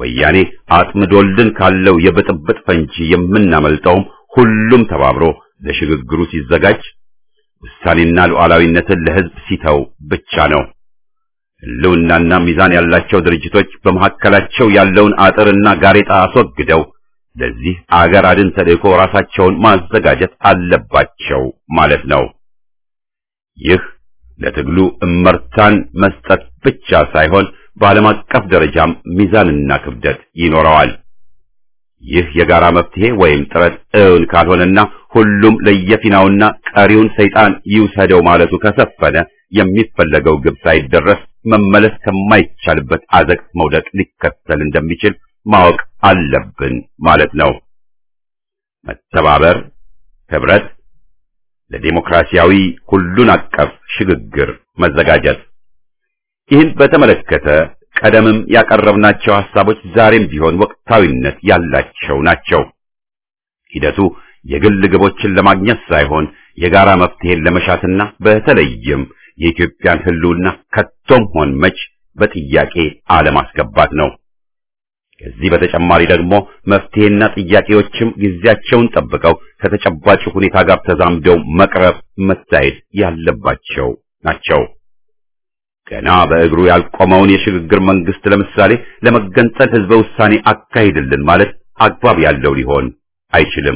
ወያኔ አጥምዶልን ካለው የብጥብጥ ፈንጂ የምናመልጠውም ሁሉም ተባብሮ ለሽግግሩ ሲዘጋጅ ውሳኔና ሉዓላዊነትን ለሕዝብ ሲተው ብቻ ነው። ሕልውናና ሚዛን ያላቸው ድርጅቶች በመካከላቸው ያለውን አጥርና ጋሬጣ አስወግደው ለዚህ አገር አድን ተልእኮ ራሳቸውን ማዘጋጀት አለባቸው ማለት ነው። ይህ ለትግሉ እመርታን መስጠት ብቻ ሳይሆን በዓለም አቀፍ ደረጃም ሚዛንና ክብደት ይኖረዋል። ይህ የጋራ መፍትሄ ወይም ጥረት እውን ካልሆነና ሁሉም ለየፊናውና ቀሪውን ሰይጣን ይውሰደው ማለቱ ከሰፈነ የሚፈለገው ግብ ሳይደረስ መመለስ ከማይቻልበት አዘቅት መውደቅ ሊከተል እንደሚችል ማወቅ አለብን ማለት ነው። መተባበር፣ ህብረት፣ ለዲሞክራሲያዊ ሁሉን አቀፍ ሽግግር መዘጋጀት። ይህን በተመለከተ ቀደምም ያቀረብናቸው ሐሳቦች ዛሬም ቢሆን ወቅታዊነት ያላቸው ናቸው። ሂደቱ የግል ግቦችን ለማግኘት ሳይሆን የጋራ መፍትሄን ለመሻትና በተለይም የኢትዮጵያን ህልውና ከቶም ሆን መች በጥያቄ አለማስገባት ነው። ከዚህ በተጨማሪ ደግሞ መፍትሄና ጥያቄዎችም ጊዜያቸውን ጠብቀው ከተጨባጭ ሁኔታ ጋር ተዛምደው መቅረብ መታየት ያለባቸው ናቸው። ገና በእግሩ ያልቆመውን የሽግግር መንግስት ለምሳሌ ለመገንጠል ህዝበ ውሳኔ አካሂድልን ማለት አግባብ ያለው ሊሆን አይችልም።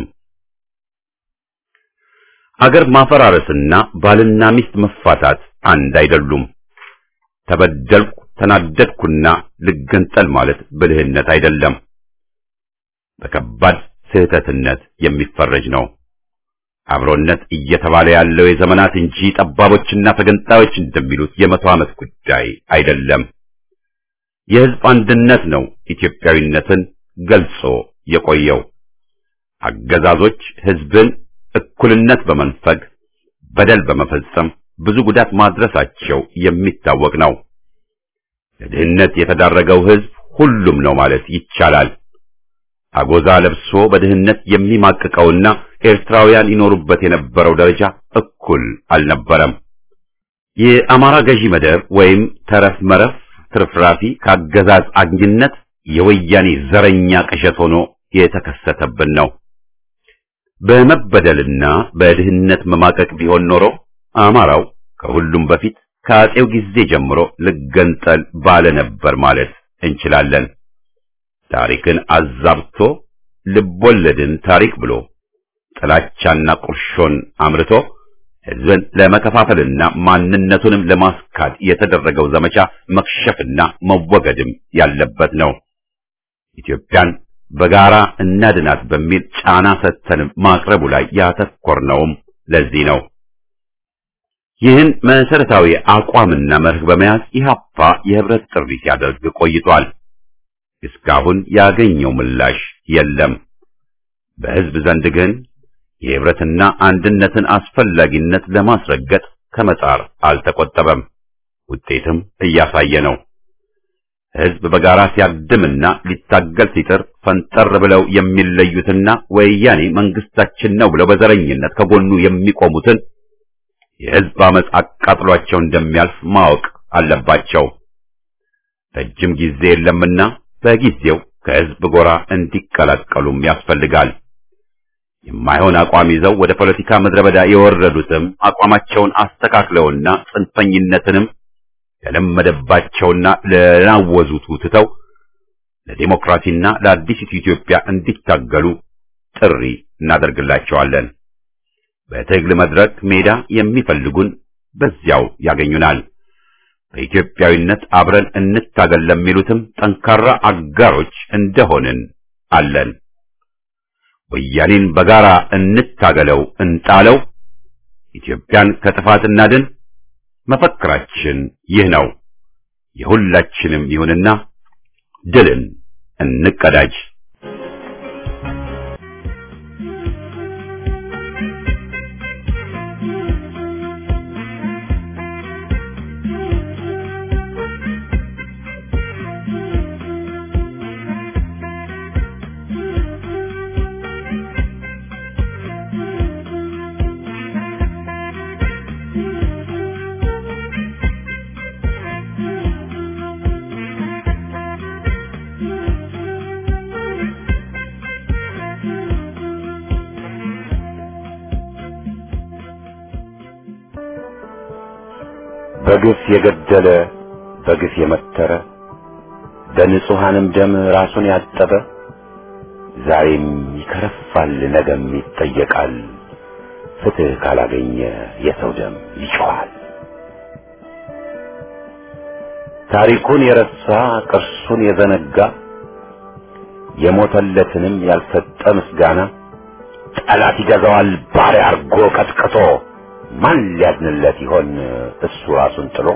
አገር ማፈራረስና ባልና ሚስት መፋታት አንድ አይደሉም። ተበደልኩ ተናደድኩና ልገንጠል ማለት ብልህነት አይደለም፣ በከባድ ስህተትነት የሚፈረጅ ነው። አብሮነት እየተባለ ያለው የዘመናት እንጂ ጠባቦችና ተገንጣዮች እንደሚሉት የመቶ ዓመት ጉዳይ አይደለም። የህዝብ አንድነት ነው ኢትዮጵያዊነትን ገልጾ የቆየው። አገዛዞች ህዝብን እኩልነት በመንፈግ በደል በመፈጸም ብዙ ጉዳት ማድረሳቸው የሚታወቅ ነው። ለድህነት የተዳረገው ህዝብ ሁሉም ነው ማለት ይቻላል። አጎዛ ለብሶ በድህነት የሚማቅቀውና ኤርትራውያን ይኖሩበት የነበረው ደረጃ እኩል አልነበረም። የአማራ ገዢ መደብ ወይም ተረፍ መረፍ ትርፍራፊ ከአገዛዝ አግኝነት የወያኔ ዘረኛ ቅዠት ሆኖ የተከሰተብን ነው። በመበደልና በድህነት መማቀቅ ቢሆን ኖሮ አማራው ከሁሉም በፊት ከአጼው ጊዜ ጀምሮ ልገንጠል ባለ ነበር ማለት እንችላለን። ታሪክን አዛብቶ ልቦለድን ታሪክ ብሎ ጥላቻና ቁርሾን አምርቶ ህዝብን ለመከፋፈልና ማንነቱንም ለማስካድ የተደረገው ዘመቻ መክሸፍና መወገድም ያለበት ነው። ኢትዮጵያን በጋራ እናድናት በሚል ጫና ሰጥተን ማቅረቡ ላይ ያተኮርነውም ለዚህ ነው። ይህን መሰረታዊ አቋምና መርህ በመያዝ ኢህአፓ የህብረት ጥሪ ሲያደርግ ቆይቷል። እስካሁን ያገኘው ምላሽ የለም። በህዝብ ዘንድ ግን የህብረትና አንድነትን አስፈላጊነት ለማስረገጥ ከመጣር አልተቆጠበም። ውጤትም እያሳየ ነው። ህዝብ በጋራ ሲያድምና ሊታገል ሲጥር ፈንጠር ብለው የሚለዩትና ወያኔ መንግስታችን ነው ብለው በዘረኝነት ከጎኑ የሚቆሙትን የህዝብ አመፅ አቃጥሏቸው እንደሚያልፍ ማወቅ አለባቸው። ረጅም ጊዜ የለምና በጊዜው ከህዝብ ጎራ እንዲቀላቀሉም ያስፈልጋል። የማይሆን አቋም ይዘው ወደ ፖለቲካ ምድረ በዳ የወረዱትም አቋማቸውን አስተካክለውና ጽንፈኝነትንም ለለመደባቸውና ለናወዙት ትተው ለዲሞክራሲና ለአዲሲቱ ኢትዮጵያ እንዲታገሉ ጥሪ እናደርግላቸዋለን። በትግል መድረክ ሜዳ የሚፈልጉን በዚያው ያገኙናል። በኢትዮጵያዊነት አብረን እንታገል ለሚሉትም ጠንካራ አጋሮች እንደሆንን አለን። ወያኔን በጋራ እንታገለው፣ እንጣለው፣ ኢትዮጵያን ከጥፋት እናድን። መፈክራችን ይህ ነው። የሁላችንም ይሁንና ድልን እንቀዳጅ። በግፍ የገደለ በግፍ የመተረ በንጹሐንም ደም ራሱን ያጠበ ዛሬም ይከረፋል፣ ነገም ይጠየቃል። ፍትሕ ካላገኘ የሰው ደም ይጮኻል። ታሪኩን የረሳ ቅርሱን የዘነጋ የሞተለትንም ያልሰጠ ምስጋና ጠላት ይገዛዋል ባሪያ አርጎ ቀጥቅጦ ማን ሊያድንለት ይሆን እሱ ራሱን ጥሎ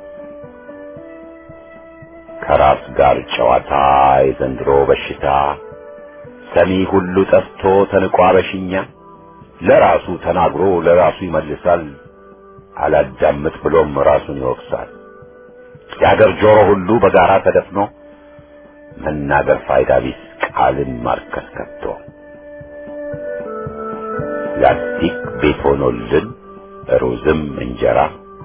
ከራስ ጋር ጨዋታ የዘንድሮ በሽታ ሰሚ ሁሉ ጠፍቶ ተንቋ በሽኛ ለራሱ ተናግሮ ለራሱ ይመልሳል አላዳምጥ ብሎም ራሱን ይወቅሳል የአገር ጆሮ ሁሉ በጋራ ተደፍኖ መናገር ፋይዳ ቢስ ቃልን ማርከስ ከቶ ላስቲክ ቤት ሆኖልን ሩዝም እንጀራ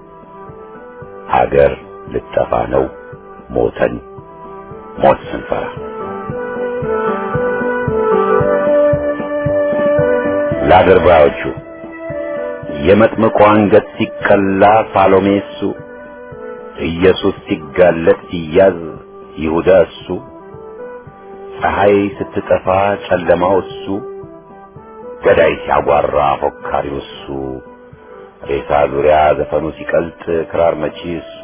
ሀገር ልጠፋ ነው ሞተን ሞት ስንፈራ ለአድርባዮቹ የመጥምቁ አንገት ሲቀላ ሳሎሜ እሱ ኢየሱስ ሲጋለጥ ሲያዝ ይሁዳ እሱ ፀሐይ ስትጠፋ ጨለማው እሱ ገዳይ ሲያጓራ ፎካሪው እሱ ሬሳ ዙሪያ ዘፈኑ ሲቀልጥ ክራር መቺ እሱ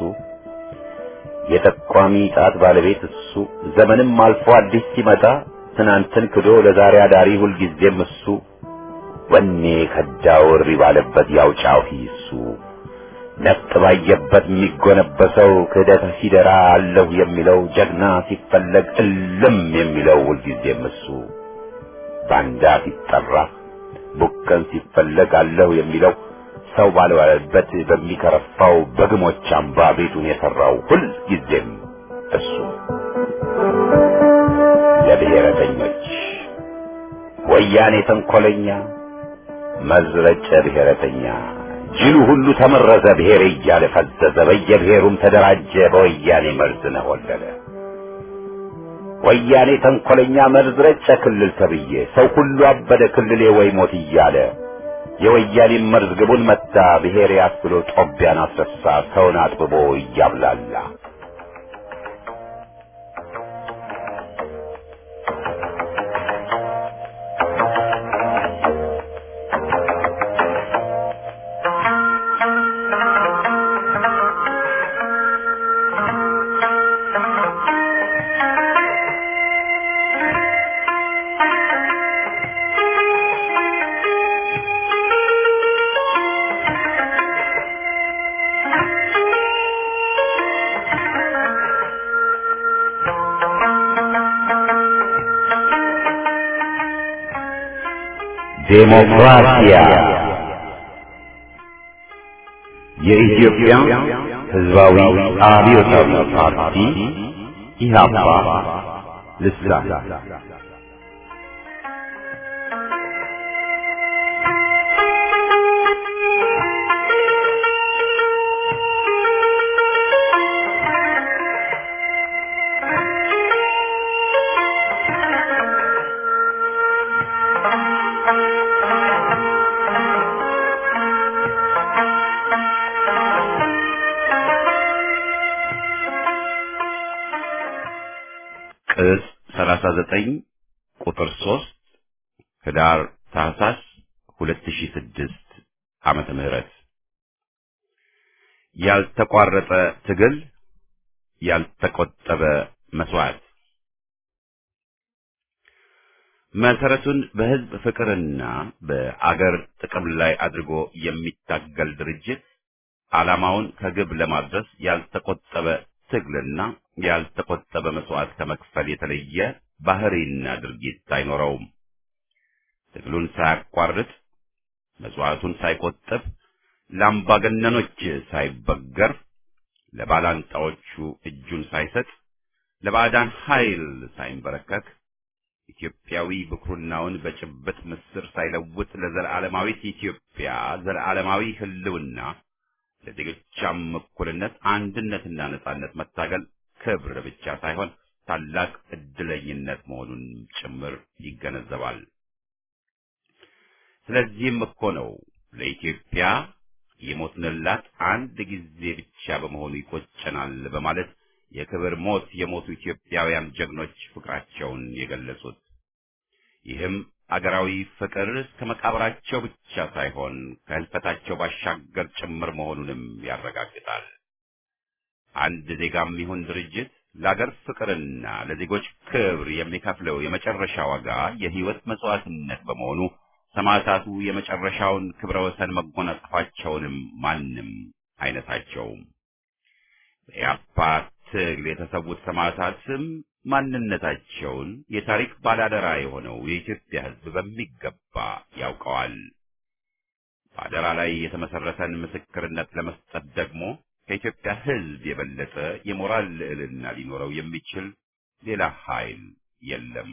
የጠቋሚ ጣት ባለቤት እሱ ዘመንም አልፎ አዲስ ሲመጣ ትናንትን ክዶ ለዛሬ አዳሪ ሁልጊዜም እሱ ወኔ ከዳው እሪ ባለበት ያው ጫሂ እሱ ነፍጥ ባየበት የሚጎነበሰው ክህደት ሲደራ አለሁ የሚለው ጀግና ሲፈለግ እልም የሚለው ሁልጊዜም እሱ ባንዳ ሲጠራ ቡከን ሲፈለግ አለሁ የሚለው ሰው ባልዋለበት በሚከረፋው በግሞች አምባ ቤቱን የሠራው ሁልጊዜም እሱ ለብሔረተኞች ወያኔ ተንኰለኛ መዝረጨ ብሔረተኛ ጅሉ ሁሉ ተመረዘ ብሔር እያለ ፈዘዘ በየብሔሩም ተደራጀ በወያኔ መርዝ ነሆለለ ወያኔ ተንኰለኛ መርዝ ረጨ ክልል ተብዬ ሰው ሁሉ አበደ ክልሌ ወይ ሞት እያለ የወያኔ መርዝ ግቡን መታ ብሔር ያስብሎ ጦቢያን አስረሳ ሰውን አጥብቦ እያብላላ ዴሞክራሲያ የኢትዮጵያ ሕዝባዊ አብዮታዊ ፓርቲ ኢህአፓ ልሳን ቅጽ 39 ቁጥር 3 ህዳር ታህሳስ 2006 ዓመተ ምህረት ያልተቋረጠ ትግል ያልተቆጠበ መስዋዕት መሰረቱን በህዝብ ፍቅርና በአገር ጥቅም ላይ አድርጎ የሚታገል ድርጅት ዓላማውን ከግብ ለማድረስ ያልተቆጠበ ትግልና ያልተቆጠበ መስዋዕት ከመክፈል የተለየ ባህሪና ድርጊት አይኖረውም። ትግሉን ሳያቋርጥ መስዋዕቱን ሳይቆጥብ ለአምባገነኖች ሳይበገር ለባላንጣዎቹ እጁን ሳይሰጥ ለባዕዳን ኃይል ሳይንበረከክ ኢትዮጵያዊ ብኩርናውን በጭብጥ ምስር ሳይለውጥ ለዘላለማዊት ኢትዮጵያ ዘላለማዊ ህልውና ለዜጎቿም እኩልነት አንድነትና ነጻነት መታገል ክብር ብቻ ሳይሆን ታላቅ እድለኝነት መሆኑን ጭምር ይገነዘባል። ስለዚህም እኮ ነው ለኢትዮጵያ የሞትንላት አንድ ጊዜ ብቻ በመሆኑ ይቆጨናል በማለት የክብር ሞት የሞቱ ኢትዮጵያውያን ጀግኖች ፍቅራቸውን የገለጹት። ይህም አገራዊ ፍቅር እስከ መቃብራቸው ብቻ ሳይሆን ከህልፈታቸው ባሻገር ጭምር መሆኑንም ያረጋግጣል። አንድ ዜጋም ይሁን ድርጅት ለአገር ፍቅርና ለዜጎች ክብር የሚከፍለው የመጨረሻ ዋጋ የህይወት መስዋዕትነት በመሆኑ ሰማዕታቱ የመጨረሻውን ክብረ ወሰን መጎናጸፋቸውንም ማንም አይነታቸውም። በኢያፓ ትግል የተሰዉት ሰማዕታትም ማንነታቸውን የታሪክ ባላደራ የሆነው የኢትዮጵያ ሕዝብ በሚገባ ያውቀዋል። በአደራ ላይ የተመሰረተን ምስክርነት ለመስጠት ደግሞ ከኢትዮጵያ ሕዝብ የበለጠ የሞራል ልዕልና ሊኖረው የሚችል ሌላ ኃይል የለም።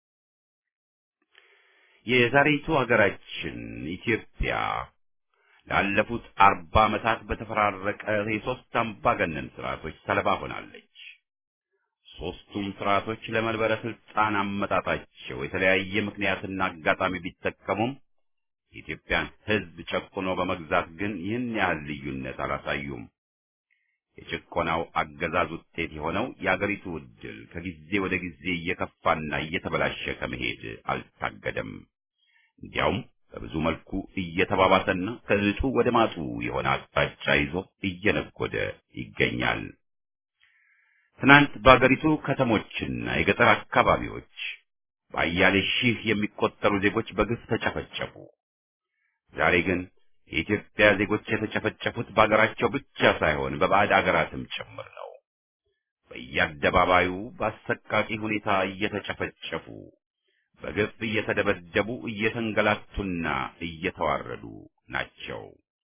የዛሬቱ ሀገራችን ኢትዮጵያ ላለፉት አርባ ዓመታት በተፈራረቀ የሶስት አምባገነን ስርዓቶች ሰለባ ሆናለች። ሶስቱም ስርዓቶች ለመንበረ ስልጣን አመጣጣቸው የተለያየ ምክንያትና አጋጣሚ ቢጠቀሙም የኢትዮጵያን ሕዝብ ጨቁኖ በመግዛት ግን ይህን ያህል ልዩነት አላሳዩም። የጭቆናው አገዛዝ ውጤት የሆነው የአገሪቱ ዕድል ከጊዜ ወደ ጊዜ እየከፋና እየተበላሸ ከመሄድ አልታገደም። እንዲያውም በብዙ መልኩ እየተባባሰና ከእጡ ወደ ማጡ የሆነ አቅጣጫ ይዞ እየነጎደ ይገኛል። ትናንት በአገሪቱ ከተሞችና የገጠር አካባቢዎች በአያሌ ሺህ የሚቆጠሩ ዜጎች በግፍ ተጨፈጨፉ። ዛሬ ግን የኢትዮጵያ ዜጎች የተጨፈጨፉት በአገራቸው ብቻ ሳይሆን በባዕድ አገራትም ጭምር ነው። በየአደባባዩ በአሰቃቂ ሁኔታ እየተጨፈጨፉ በግፍ እየተደበደቡ እየተንገላቱና እየተዋረዱ ናቸው።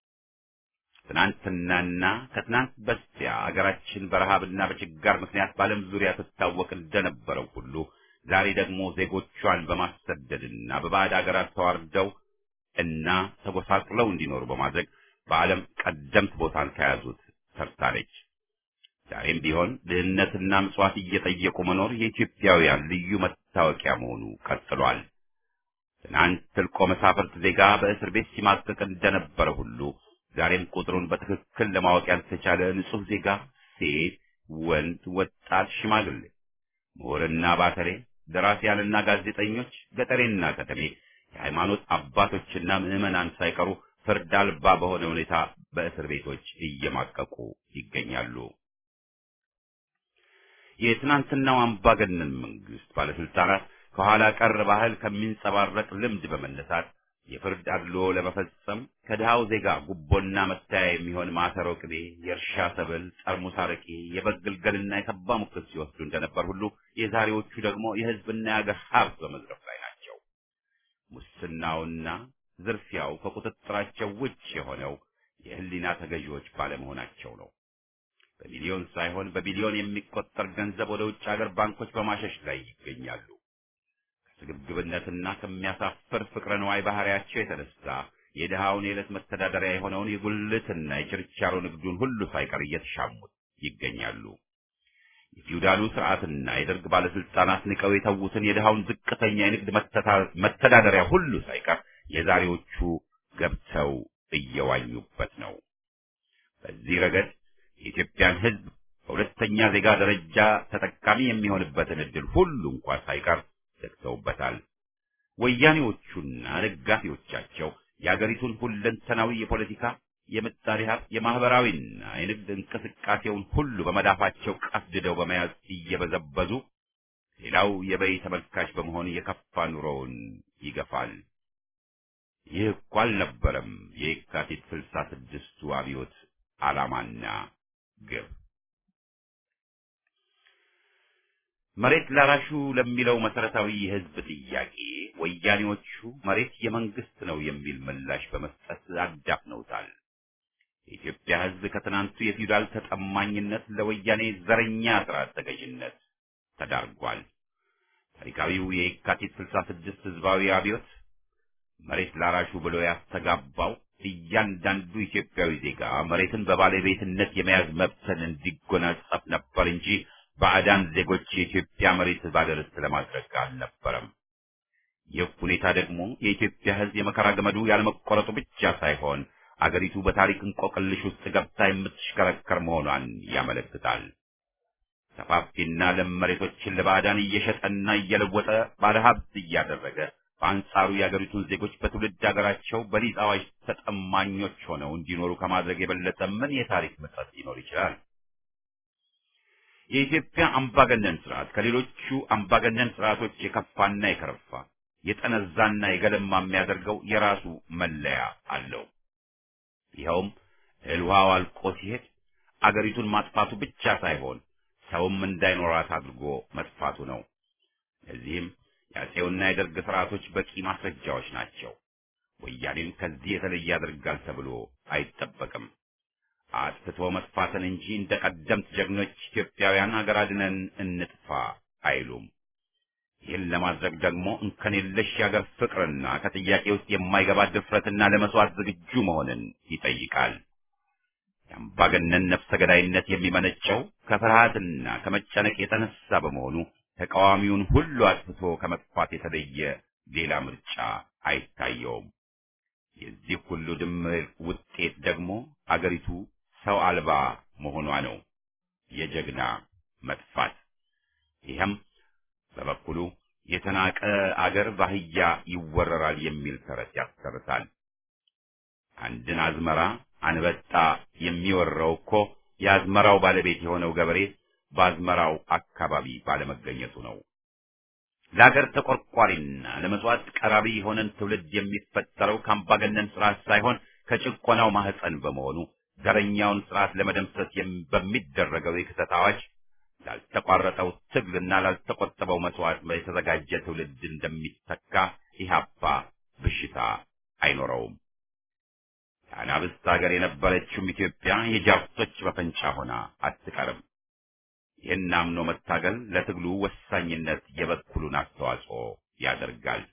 ትናንትናና ከትናንት በስቲያ አገራችን በረሃብና በችጋር ምክንያት በዓለም ዙሪያ ትታወቅ እንደነበረው ሁሉ ዛሬ ደግሞ ዜጎቿን በማሰደድና በባዕድ አገራት ተዋርደው እና ተጎሳቅለው እንዲኖሩ በማድረግ በዓለም ቀደምት ቦታን ከያዙት ሰርታለች። ዛሬም ቢሆን ድህነትና ምጽዋት እየጠየቁ መኖር የኢትዮጵያውያን ልዩ መታወቂያ መሆኑ ቀጥሏል። ትናንት ትልቆ መሳፍርት ዜጋ በእስር ቤት ሲማቅቅ እንደነበረ ሁሉ ዛሬም ቁጥሩን በትክክል ለማወቅ ያልተቻለ ንጹሕ ዜጋ ሴት፣ ወንድ፣ ወጣት፣ ሽማግሌ፣ ምሁርና ባተሌ፣ ደራሲያንና ጋዜጠኞች፣ ገጠሬና ከተሜ፣ የሃይማኖት አባቶችና ምዕመናን ሳይቀሩ ፍርድ አልባ በሆነ ሁኔታ በእስር ቤቶች እየማቀቁ ይገኛሉ። የትናንትናው አምባገነን መንግስት ባለስልጣናት ከኋላ ቀር ባህል ከሚንጸባረቅ ልምድ በመነሳት የፍርድ አድልዎ ለመፈጸም ከድሃው ዜጋ ጉቦና መታያ የሚሆን ማሰሮ ቅቤ፣ የእርሻ ሰብል፣ ጠርሙስ አረቄ፣ የበግ ግልገልና የሰባ ሙክት ሲወስዱ እንደነበር ሁሉ የዛሬዎቹ ደግሞ የህዝብና የአገር ሀብት በመዝረፍ ላይ ናቸው። ሙስናውና ዝርፊያው ከቁጥጥራቸው ውጭ የሆነው የህሊና ተገዢዎች ባለመሆናቸው ነው። በሚሊዮን ሳይሆን በቢሊዮን የሚቆጠር ገንዘብ ወደ ውጭ ሀገር ባንኮች በማሸሽ ላይ ይገኛሉ። ከስግብግብነትና ከሚያሳፍር ፍቅረ ነዋይ ባህሪያቸው የተነሳ የድሃውን የዕለት መተዳደሪያ የሆነውን የጉልትና የችርቻሮ ንግዱን ሁሉ ሳይቀር እየተሻሙት ይገኛሉ። የፊውዳሉ ስርዓትና የደርግ ባለስልጣናት ንቀው የተዉትን የድሃውን ዝቅተኛ የንግድ መተዳደሪያ ሁሉ ሳይቀር የዛሬዎቹ ገብተው እየዋኙበት ነው። በዚህ ረገድ የኢትዮጵያን ሕዝብ በሁለተኛ ዜጋ ደረጃ ተጠቃሚ የሚሆንበትን ዕድል ሁሉ እንኳ ሳይቀር ዘግተውበታል። ወያኔዎቹና ደጋፊዎቻቸው የአገሪቱን ሁለንተናዊ የፖለቲካ፣ የምጣኔ ሀብት፣ የማህበራዊና የንግድ እንቅስቃሴውን ሁሉ በመዳፋቸው ቀፍድደው በመያዝ እየበዘበዙ ሌላው የበይ ተመልካች በመሆን የከፋ ኑሮውን ይገፋል። ይህ እኮ አልነበረም የየካቲት ስልሳ ስድስቱ አብዮት ዓላማና ግብ። መሬት ላራሹ ለሚለው መሰረታዊ የህዝብ ጥያቄ ወያኔዎቹ መሬት የመንግስት ነው የሚል ምላሽ በመስጠት አዳፍነውታል። የኢትዮጵያ ህዝብ ከትናንቱ የፊውዳል ተጠማኝነት ለወያኔ ዘረኛ ስርዓት ተገዥነት ተዳርጓል። ታሪካዊው የየካቲት ስልሳ ስድስት ህዝባዊ አብዮት መሬት ላራሹ ብሎ ያስተጋባው እያንዳንዱ ኢትዮጵያዊ ዜጋ መሬትን በባለቤትነት የመያዝ መብትን እንዲጎናጸፍ ነበር እንጂ ባዕዳን ዜጎች የኢትዮጵያ መሬት ባለርስት ለማድረግ አልነበረም። ይህ ሁኔታ ደግሞ የኢትዮጵያ ህዝብ የመከራ ገመዱ ያለመቆረጡ ብቻ ሳይሆን አገሪቱ በታሪክ እንቆቅልሽ ውስጥ ገብታ የምትሽከረከር መሆኗን ያመለክታል። ሰፋፊና ለም መሬቶችን ለባዕዳን እየሸጠና እየለወጠ ባለሀብት እያደረገ በአንጻሩ የአገሪቱን ዜጎች በትውልድ ሀገራቸው በሊዝ አዋጅ ተጠማኞች ሆነው እንዲኖሩ ከማድረግ የበለጠ ምን የታሪክ ምጸት ሊኖር ይችላል? የኢትዮጵያ አምባገነን ስርዓት ከሌሎቹ አምባገነን ስርዓቶች የከፋና የከረፋ የጠነዛና የገለማ የሚያደርገው የራሱ መለያ አለው። ይኸውም እህል ውሃው አልቆ ሲሄድ አገሪቱን ማጥፋቱ ብቻ ሳይሆን ሰውም እንዳይኖራት አድርጎ መጥፋቱ ነው። ለዚህም የአፄውና የደርግ ስርዓቶች በቂ ማስረጃዎች ናቸው። ወያኔን ከዚህ የተለየ ያደርጋል ተብሎ አይጠበቅም። አጥፍቶ መጥፋትን እንጂ እንደ ቀደምት ጀግኖች ኢትዮጵያውያን ሀገር አድነን እንጥፋ አይሉም። ይህን ለማድረግ ደግሞ እንከን የለሽ የአገር ፍቅርና ከጥያቄ ውስጥ የማይገባ ድፍረትና ለመስዋዕት ዝግጁ መሆንን ይጠይቃል። የአምባገነን ነፍሰ ገዳይነት የሚመነጨው ከፍርሃትና ከመጨነቅ የተነሳ በመሆኑ ተቃዋሚውን ሁሉ አጥፍቶ ከመጥፋት የተለየ ሌላ ምርጫ አይታየውም። የዚህ ሁሉ ድምር ውጤት ደግሞ አገሪቱ ሰው አልባ መሆኗ ነው፣ የጀግና መጥፋት። ይህም በበኩሉ የተናቀ አገር ባህያ ይወረራል የሚል ተረት ያሰርታል። አንድን አዝመራ አንበጣ የሚወረው እኮ የአዝመራው ባለቤት የሆነው ገበሬ በአዝመራው አካባቢ ባለመገኘቱ ነው። ለአገር ተቆርቋሪና ለመስዋዕት ቀራቢ የሆነን ትውልድ የሚፈጠረው ከአምባገነን ስርዓት ሳይሆን ከጭቆናው ማህፀን በመሆኑ ዘረኛውን ስርዓት ለመደምሰስ በሚደረገው የክተት አዋጅ ላልተቋረጠው ትግልና ላልተቆጠበው መስዋዕት የተዘጋጀ ትውልድ እንደሚተካ ኢህአፓ ብሽታ አይኖረውም። የአናብስት ሀገር የነበረችውም ኢትዮጵያ የጃርቶች መፈንጫ ሆና አትቀርም። ይህን አምኖ መታገል ለትግሉ ወሳኝነት የበኩሉን አስተዋጽኦ ያደርጋል።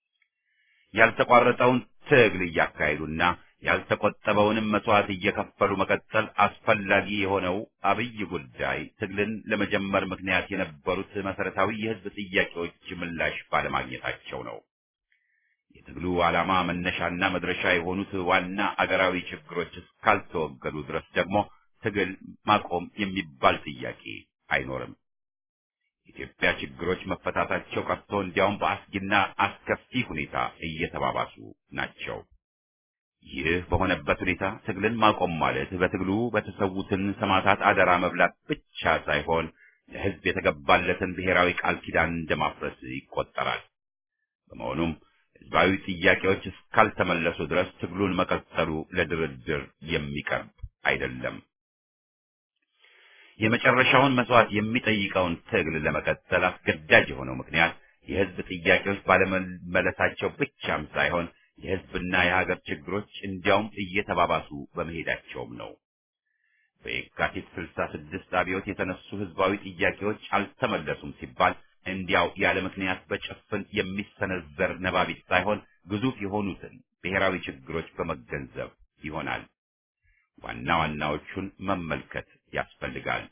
ያልተቋረጠውን ትግል እያካሄዱና ያልተቆጠበውንም መስዋዕት እየከፈሉ መቀጠል አስፈላጊ የሆነው አብይ ጉዳይ ትግልን ለመጀመር ምክንያት የነበሩት መሰረታዊ የህዝብ ጥያቄዎች ምላሽ ባለማግኘታቸው ነው። የትግሉ ዓላማ መነሻና መድረሻ የሆኑት ዋና አገራዊ ችግሮች እስካልተወገዱ ድረስ ደግሞ ትግል ማቆም የሚባል ጥያቄ አይኖርም። የኢትዮጵያ ችግሮች መፈታታቸው ቀርቶ እንዲያውም በአስጊና አስከፊ ሁኔታ እየተባባሱ ናቸው። ይህ በሆነበት ሁኔታ ትግልን ማቆም ማለት በትግሉ በተሰዉትን ሰማዕታት አደራ መብላት ብቻ ሳይሆን ለህዝብ የተገባለትን ብሔራዊ ቃል ኪዳን እንደማፍረስ ይቆጠራል። በመሆኑም ህዝባዊ ጥያቄዎች እስካልተመለሱ ድረስ ትግሉን መቀጠሉ ለድርድር የሚቀርብ አይደለም። የመጨረሻውን መስዋዕት የሚጠይቀውን ትግል ለመቀጠል አስገዳጅ የሆነው ምክንያት የህዝብ ጥያቄዎች ባለመመለሳቸው ብቻም ሳይሆን የህዝብና የሀገር ችግሮች እንዲያውም እየተባባሱ በመሄዳቸውም ነው። በየካቲት ስልሳ ስድስት አብዮት የተነሱ ህዝባዊ ጥያቄዎች አልተመለሱም ሲባል እንዲያው ያለ ምክንያት በጭፍን የሚሰነዘር ነባቢት ሳይሆን ግዙፍ የሆኑትን ብሔራዊ ችግሮች በመገንዘብ ይሆናል። ዋና ዋናዎቹን መመልከት ያስፈልጋል።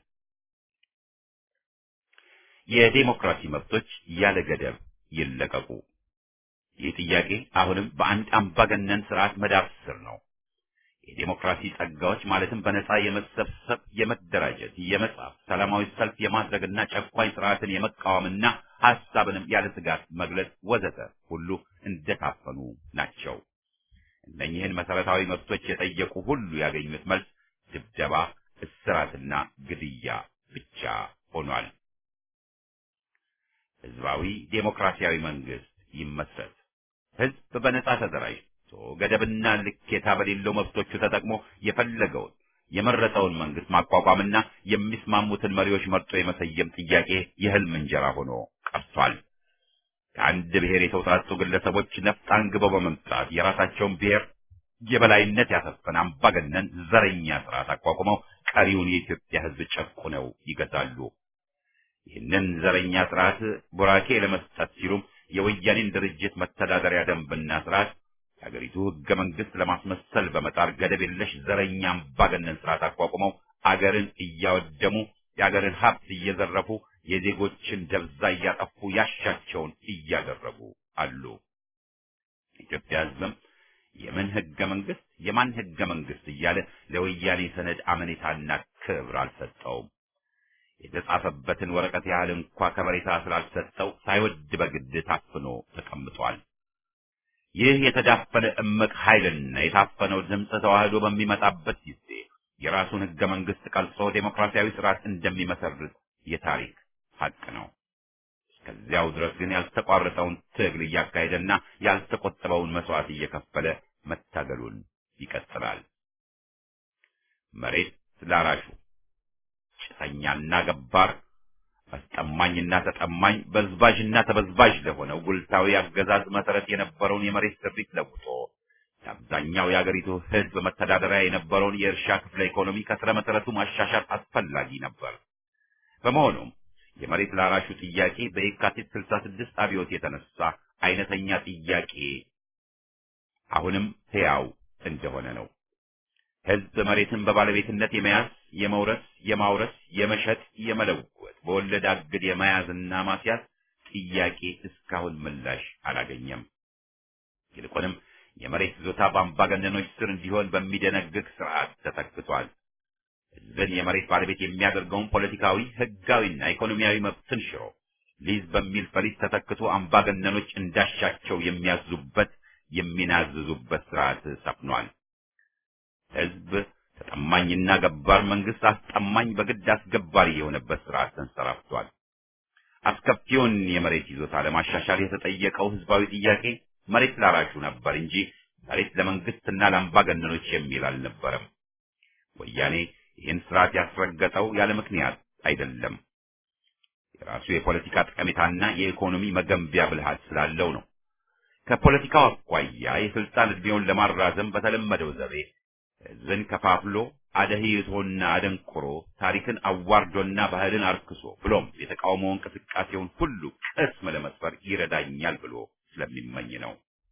የዴሞክራሲ መብቶች ያለ ገደብ ይለቀቁ። ይህ ጥያቄ አሁንም በአንድ አምባገነን ስርዓት መዳፍ ስር ነው። የዴሞክራሲ ጸጋዎች ማለትም በነጻ የመሰብሰብ፣ የመደራጀት፣ የመጻፍ፣ ሰላማዊ ሰልፍ የማድረግና ጨቋኝ ስርዓትን የመቃወምና ሐሳብንም ያለ ስጋት መግለጽ ወዘተ ሁሉ እንደታፈኑ ናቸው። እነኚህን መሰረታዊ መብቶች የጠየቁ ሁሉ ያገኙት መልስ ድብደባ፣ እስራትና ግድያ ብቻ ሆኗል። ህዝባዊ ዴሞክራሲያዊ መንግስት ይመስረት። ህዝብ በነጻ ተደራጅቶ ገደብና ልኬታ በሌለው መብቶቹ ተጠቅሞ የፈለገውን የመረጠውን መንግስት ማቋቋምና የሚስማሙትን መሪዎች መርጦ የመሰየም ጥያቄ የህልም እንጀራ ሆኖ ቀርቷል። ከአንድ ብሔር የተውጣጡ ግለሰቦች ነፍጥ አንግበው በመምጣት የራሳቸውን ብሔር የበላይነት ያሰፈነ አምባገነን ዘረኛ ስርዓት አቋቁመው ቀሪውን የኢትዮጵያ ህዝብ ጨቁነው ይገዛሉ። ይህንን ዘረኛ ስርዓት ቡራኬ ለመስጠት ሲሉም የወያኔን ድርጅት መተዳደሪያ ደንብና ስርዓት የሀገሪቱ ህገ መንግስት ለማስመሰል በመጣር ገደብ የለሽ ዘረኛ አምባገነን ስርዓት አቋቁመው አገርን እያወደሙ የአገርን ሀብት እየዘረፉ የዜጎችን ደብዛ እያጠፉ ያሻቸውን እያደረጉ አሉ። ኢትዮጵያ ህዝብም የምን ህገ መንግስት የማን ህገ መንግስት እያለ ለወያኔ ሰነድ አመኔታና ክብር አልሰጠውም። የተጻፈበትን ወረቀት ያህል እንኳ ከበሬታ ስላልሰጠው ሳይወድ በግድ ታፍኖ ተቀምጧል። ይህ የተዳፈነ እምቅ ኃይልና የታፈነው ድምፅ ተዋህዶ በሚመጣበት ጊዜ የራሱን ህገ መንግስት ቀርጾ ዴሞክራሲያዊ ስርዓት እንደሚመሰርት የታሪክ ሀቅ ነው። እስከዚያው ድረስ ግን ያልተቋረጠውን ትግል እያካሄደና ያልተቆጠበውን መስዋዕት እየከፈለ መታገሉን ይቀጥላል። መሬት ላራሹ ጭሰኛና ገባር አስጠማኝና ተጠማኝ በዝባዥና ተበዝባዥ ለሆነው ጉልታዊ አገዛዝ መሰረት የነበረውን የመሬት ስሪት ለውጦ የአብዛኛው የአገሪቱ ህዝብ መተዳደሪያ የነበረውን የእርሻ ክፍለ ኢኮኖሚ ከስረ መሰረቱ ማሻሻል አስፈላጊ ነበር። በመሆኑም የመሬት ላራሹ ጥያቄ በየካቲት 66 አብዮት የተነሳ አይነተኛ ጥያቄ አሁንም ሕያው እንደሆነ ነው። ህዝብ መሬትን በባለቤትነት የመያዝ፣ የመውረስ፣ የማውረስ፣ የመሸጥ፣ የመለወጥ በወለድ አግድ የመያዝና ማስያዝ ጥያቄ እስካሁን ምላሽ አላገኘም። ይልቁንም የመሬት ይዞታ በአምባገነኖች ስር እንዲሆን በሚደነግግ ስርዓት ተተክቷል። ህዝብን የመሬት ባለቤት የሚያደርገውን ፖለቲካዊ፣ ህጋዊና ኢኮኖሚያዊ መብትን ሽሮ ሊዝ በሚል ፈሊጥ ተተክቶ አምባገነኖች እንዳሻቸው የሚያዙበት የሚናዝዙበት ስርዓት ሰፍኗል። ህዝብ ተጠማኝና ገባር፣ መንግስት አስጠማኝ በግድ አስገባሪ የሆነበት ስርዓት ተንሰራፍቷል። አስከፊውን የመሬት ይዞታ ለማሻሻል የተጠየቀው ህዝባዊ ጥያቄ መሬት ላራሹ ነበር እንጂ መሬት ለመንግስትና ለአምባገነኖች የሚል አልነበረም። ወያኔ ይህን ስርዓት ያስረገጠው ያለ ምክንያት አይደለም። የራሱ የፖለቲካ ጠቀሜታና የኢኮኖሚ መገንቢያ ብልሃት ስላለው ነው። ከፖለቲካው አኳያ የስልጣን እድሜውን ለማራዘም በተለመደው ዘቤ ህዝብን ከፋፍሎ አደህይቶና አደንቁሮ ታሪክን አዋርዶና ባህልን አርክሶ ብሎም የተቃውሞ እንቅስቃሴውን ሁሉ ቅስም ለመስፈር ይረዳኛል ብሎ ስለሚመኝ ነው።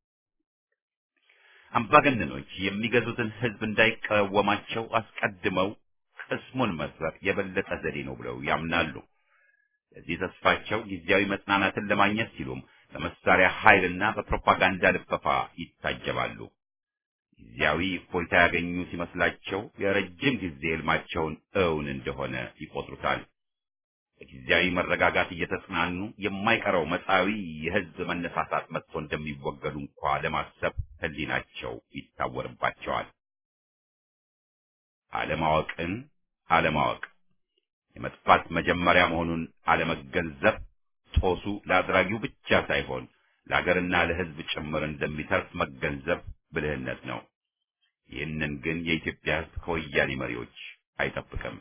አምባገነኖች የሚገዙትን ህዝብ እንዳይቃወማቸው አስቀድመው ቅስሙን መስበር የበለጠ ዘዴ ነው ብለው ያምናሉ። ለዚህ ተስፋቸው ጊዜያዊ መጽናናትን ለማግኘት ሲሉም በመሳሪያ ኃይልና በፕሮፓጋንዳ ልፈፋ ይታጀባሉ። ጊዜያዊ እፎይታ ያገኙ ሲመስላቸው የረጅም ጊዜ ህልማቸውን እውን እንደሆነ ይቆጥሩታል። በጊዜያዊ መረጋጋት እየተጽናኑ የማይቀረው መጻዊ የህዝብ መነሳሳት መጥቶ እንደሚወገዱ እንኳ ለማሰብ ህሊናቸው ይታወርባቸዋል። አለማወቅን አለማወቅ የመጥፋት መጀመሪያ መሆኑን አለመገንዘብ ጦሱ ለአድራጊው ብቻ ሳይሆን ለአገርና ለህዝብ ጭምር እንደሚተርፍ መገንዘብ ብልህነት ነው። ይህንን ግን የኢትዮጵያ ህዝብ ከወያኔ መሪዎች አይጠብቅም።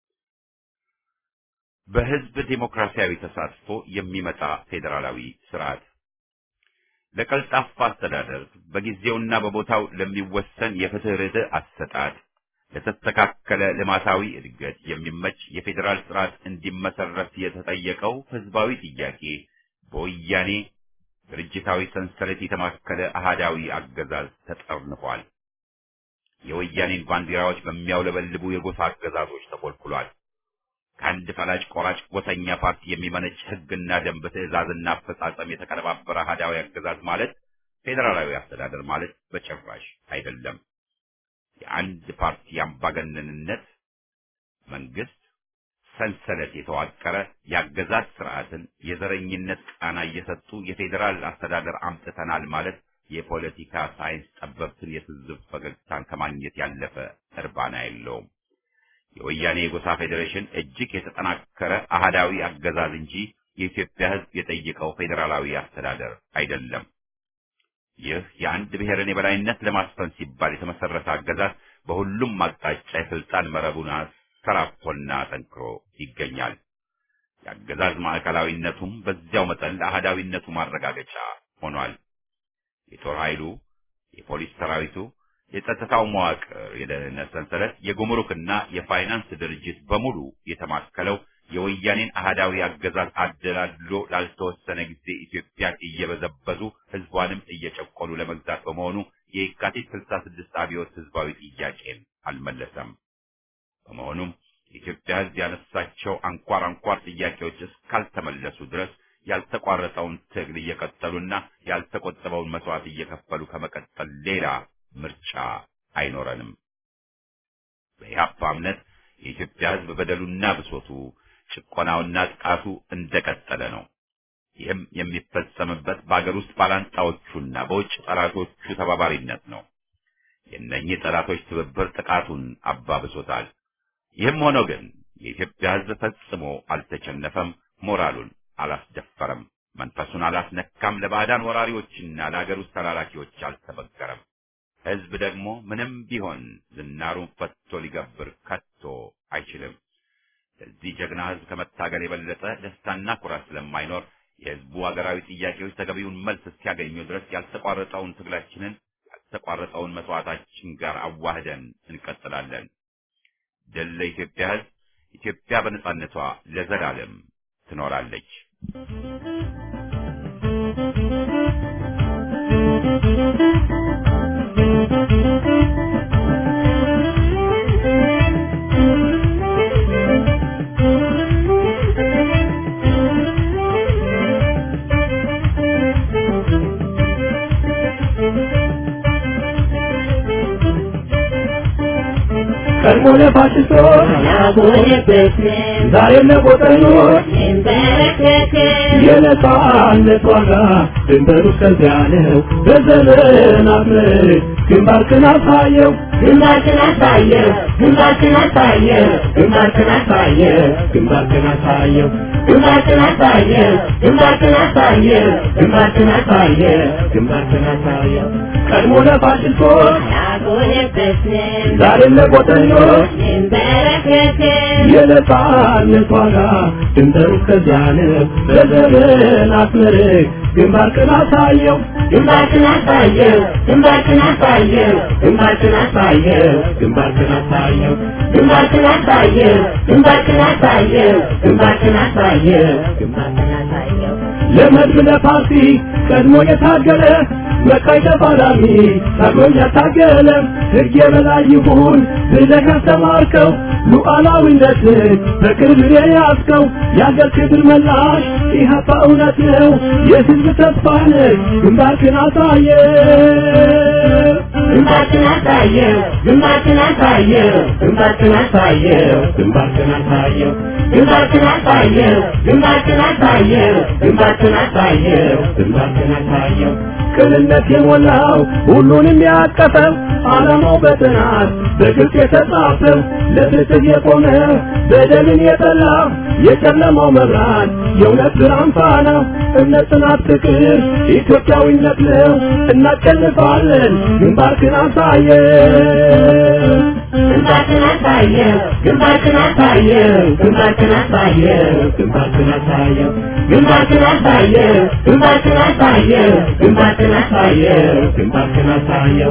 በህዝብ ዴሞክራሲያዊ ተሳትፎ የሚመጣ ፌዴራላዊ ስርዓት ለቀልጣፋ አስተዳደር በጊዜውና በቦታው ለሚወሰን የፍትህ ርትዕ አሰጣጥ ለተስተካከለ ልማታዊ እድገት የሚመች የፌዴራል ስርዓት እንዲመሰረት የተጠየቀው ህዝባዊ ጥያቄ በወያኔ ድርጅታዊ ሰንሰለት የተማከለ አሃዳዊ አገዛዝ ተጠርንፏል። የወያኔን ባንዲራዎች በሚያውለበልቡ የጎሳ አገዛዞች ተኮልኩሏል። ከአንድ ፈላጭ ቆራጭ ጎሰኛ ፓርቲ የሚመነጭ ህግና ደንብ፣ ትዕዛዝና አፈጻጸም የተቀነባበረ አሃዳዊ አገዛዝ ማለት ፌዴራላዊ አስተዳደር ማለት በጭራሽ አይደለም። የአንድ ፓርቲ አምባገነንነት መንግስት ሰንሰለት የተዋቀረ የአገዛዝ ስርዓትን የዘረኝነት ቃና እየሰጡ የፌዴራል አስተዳደር አምጥተናል ማለት የፖለቲካ ሳይንስ ጠበብትን የትዝብ ፈገግታን ከማግኘት ያለፈ እርባና የለውም። የወያኔ የጎሳ ፌዴሬሽን እጅግ የተጠናከረ አህዳዊ አገዛዝ እንጂ የኢትዮጵያ ህዝብ የጠየቀው ፌዴራላዊ አስተዳደር አይደለም። ይህ የአንድ ብሔርን የበላይነት ለማስፈን ሲባል የተመሰረተ አገዛዝ በሁሉም አቅጣጫ የስልጣን መረቡን አሰራፎና ጠንክሮ ይገኛል። የአገዛዝ ማዕከላዊነቱም በዚያው መጠን ለአህዳዊነቱ ማረጋገጫ ሆኗል። የጦር ኃይሉ፣ የፖሊስ ሰራዊቱ፣ የጸጥታው መዋቅር፣ የደህንነት ሰንሰለት፣ የጉምሩክና የፋይናንስ ድርጅት በሙሉ የተማከለው የወያኔን አህዳዊ አገዛዝ አደላድሎ ላልተወሰነ ጊዜ ኢትዮጵያን እየበዘበዙ ህዝቧንም እየጨቆኑ ለመግዛት በመሆኑ የየካቲት 66 አብዮት ህዝባዊ ጥያቄን አልመለሰም። በመሆኑም የኢትዮጵያ ህዝብ ያነሳቸው አንኳር አንኳር ጥያቄዎች እስካልተመለሱ ድረስ ያልተቋረጠውን ትግል እየቀጠሉና ያልተቆጠበውን መስዋዕት እየከፈሉ ከመቀጠል ሌላ ምርጫ አይኖረንም። በኢህአፓ እምነት የኢትዮጵያ ሕዝብ በደሉና ብሶቱ ጭቆናውና ጥቃቱ እንደቀጠለ ነው። ይህም የሚፈጸምበት በአገር ውስጥ ባላንጣዎቹና በውጭ ጠላቶቹ ተባባሪነት ነው። የእነኚህ ጠላቶች ትብብር ጥቃቱን አባብሶታል። ይህም ሆኖ ግን የኢትዮጵያ ሕዝብ ፈጽሞ አልተቸነፈም፣ ሞራሉን አላስደፈረም፣ መንፈሱን አላስነካም፣ ለባዕዳን ወራሪዎችና ለአገር ውስጥ ተላላኪዎች አልተበገረም። ሕዝብ ደግሞ ምንም ቢሆን ዝናሩን ፈቶ ሊገብር ከቶ አይችልም። ለዚህ ጀግና ሕዝብ ከመታገል የበለጠ ደስታና ኩራት ስለማይኖር የሕዝቡ አገራዊ ጥያቄዎች ተገቢውን መልስ እስኪያገኙ ድረስ ያልተቋረጠውን ትግላችንን ያልተቋረጠውን መስዋዕታችን ጋር አዋህደን እንቀጥላለን። ድል ለኢትዮጵያ ሕዝብ! ኢትዮጵያ በነጻነቷ ለዘላለም ትኖራለች። ቀድሞ ለፋሽስቶች ዛሬም ለጎጠኞች የነጻነት ዋጋ ድንበሩ እስከዚያ ነው። በዘመናት ምርት ግንባርክን አሳየው ግንባርክን አሳየው ግንባርክን አሳየው ግንባርክን አሳየው ግንባርክን አሳየው ግንባርክን አሳየው ግንባርክን አሳየው ግንባርክን አሳየው ግንባርክን አሳየው ቀድሞ ለፋሽስቶች ዛሬም ለጎጠኞች የነጻነት ዋጋ ድንበሩ እስከዚያ ነው። በዘመናት ምርት ግንባርክን አሳየው ግንባርክን አሳየው ግንባርክን አሳየው ግንባርክን አሳየው ግንባርክን አሳየው ግንባርክን አሳየው ግንባርክን አሳየው ግንባርክን አሳየው ግንባርክን አሳየው ለመድብ ለፓርቲ ቀድሞ የታገለ መቃይ ተፋላሚ ታግሎኝ ያታገለ ሕግ የበላይ ይሁን ብለህ ያስተማርከው ሉዓላዊነትን በቅርብ የያዝከው የአገር ክብር መላሽ ኢህአፓ እውነት ነው የሕዝብ ተስፋ ነህ ግንባርክን አሳየ ግንባርክን አሳየው ግንባርክን አሳየው ግንባርክን አሳየው ግንባርክን አሳየው ግንባርክን አሳየው ግንባርክን አሳየው ግንባርክን አሳየው ግንባርክን አሳየው ቅንነት የሞላው ሁሉንም ያቀፈው ዓላማው በጥናት በግልጽ የተጻፈው ለፍትህ የቆመ በደልን የጠላ የጨለማው መብራት የእውነት ብርሃን ፋና እምነት፣ ጽናት፣ ፍቅር ኢትዮጵያዊነት ነው። እናሸንፋለን። ግንባርክን አሳየው ግንባርክን አሳየው ግንባርክን አሳየው ግንባርክን አሳየው ግንባርክን አሳየው ግንባርክን አሳየው ግንባርክን አሳየው ግንባርክን አሳየው ግንባርክን አሳየው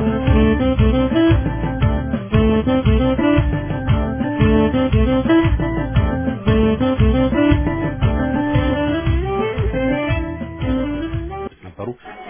ነበሩ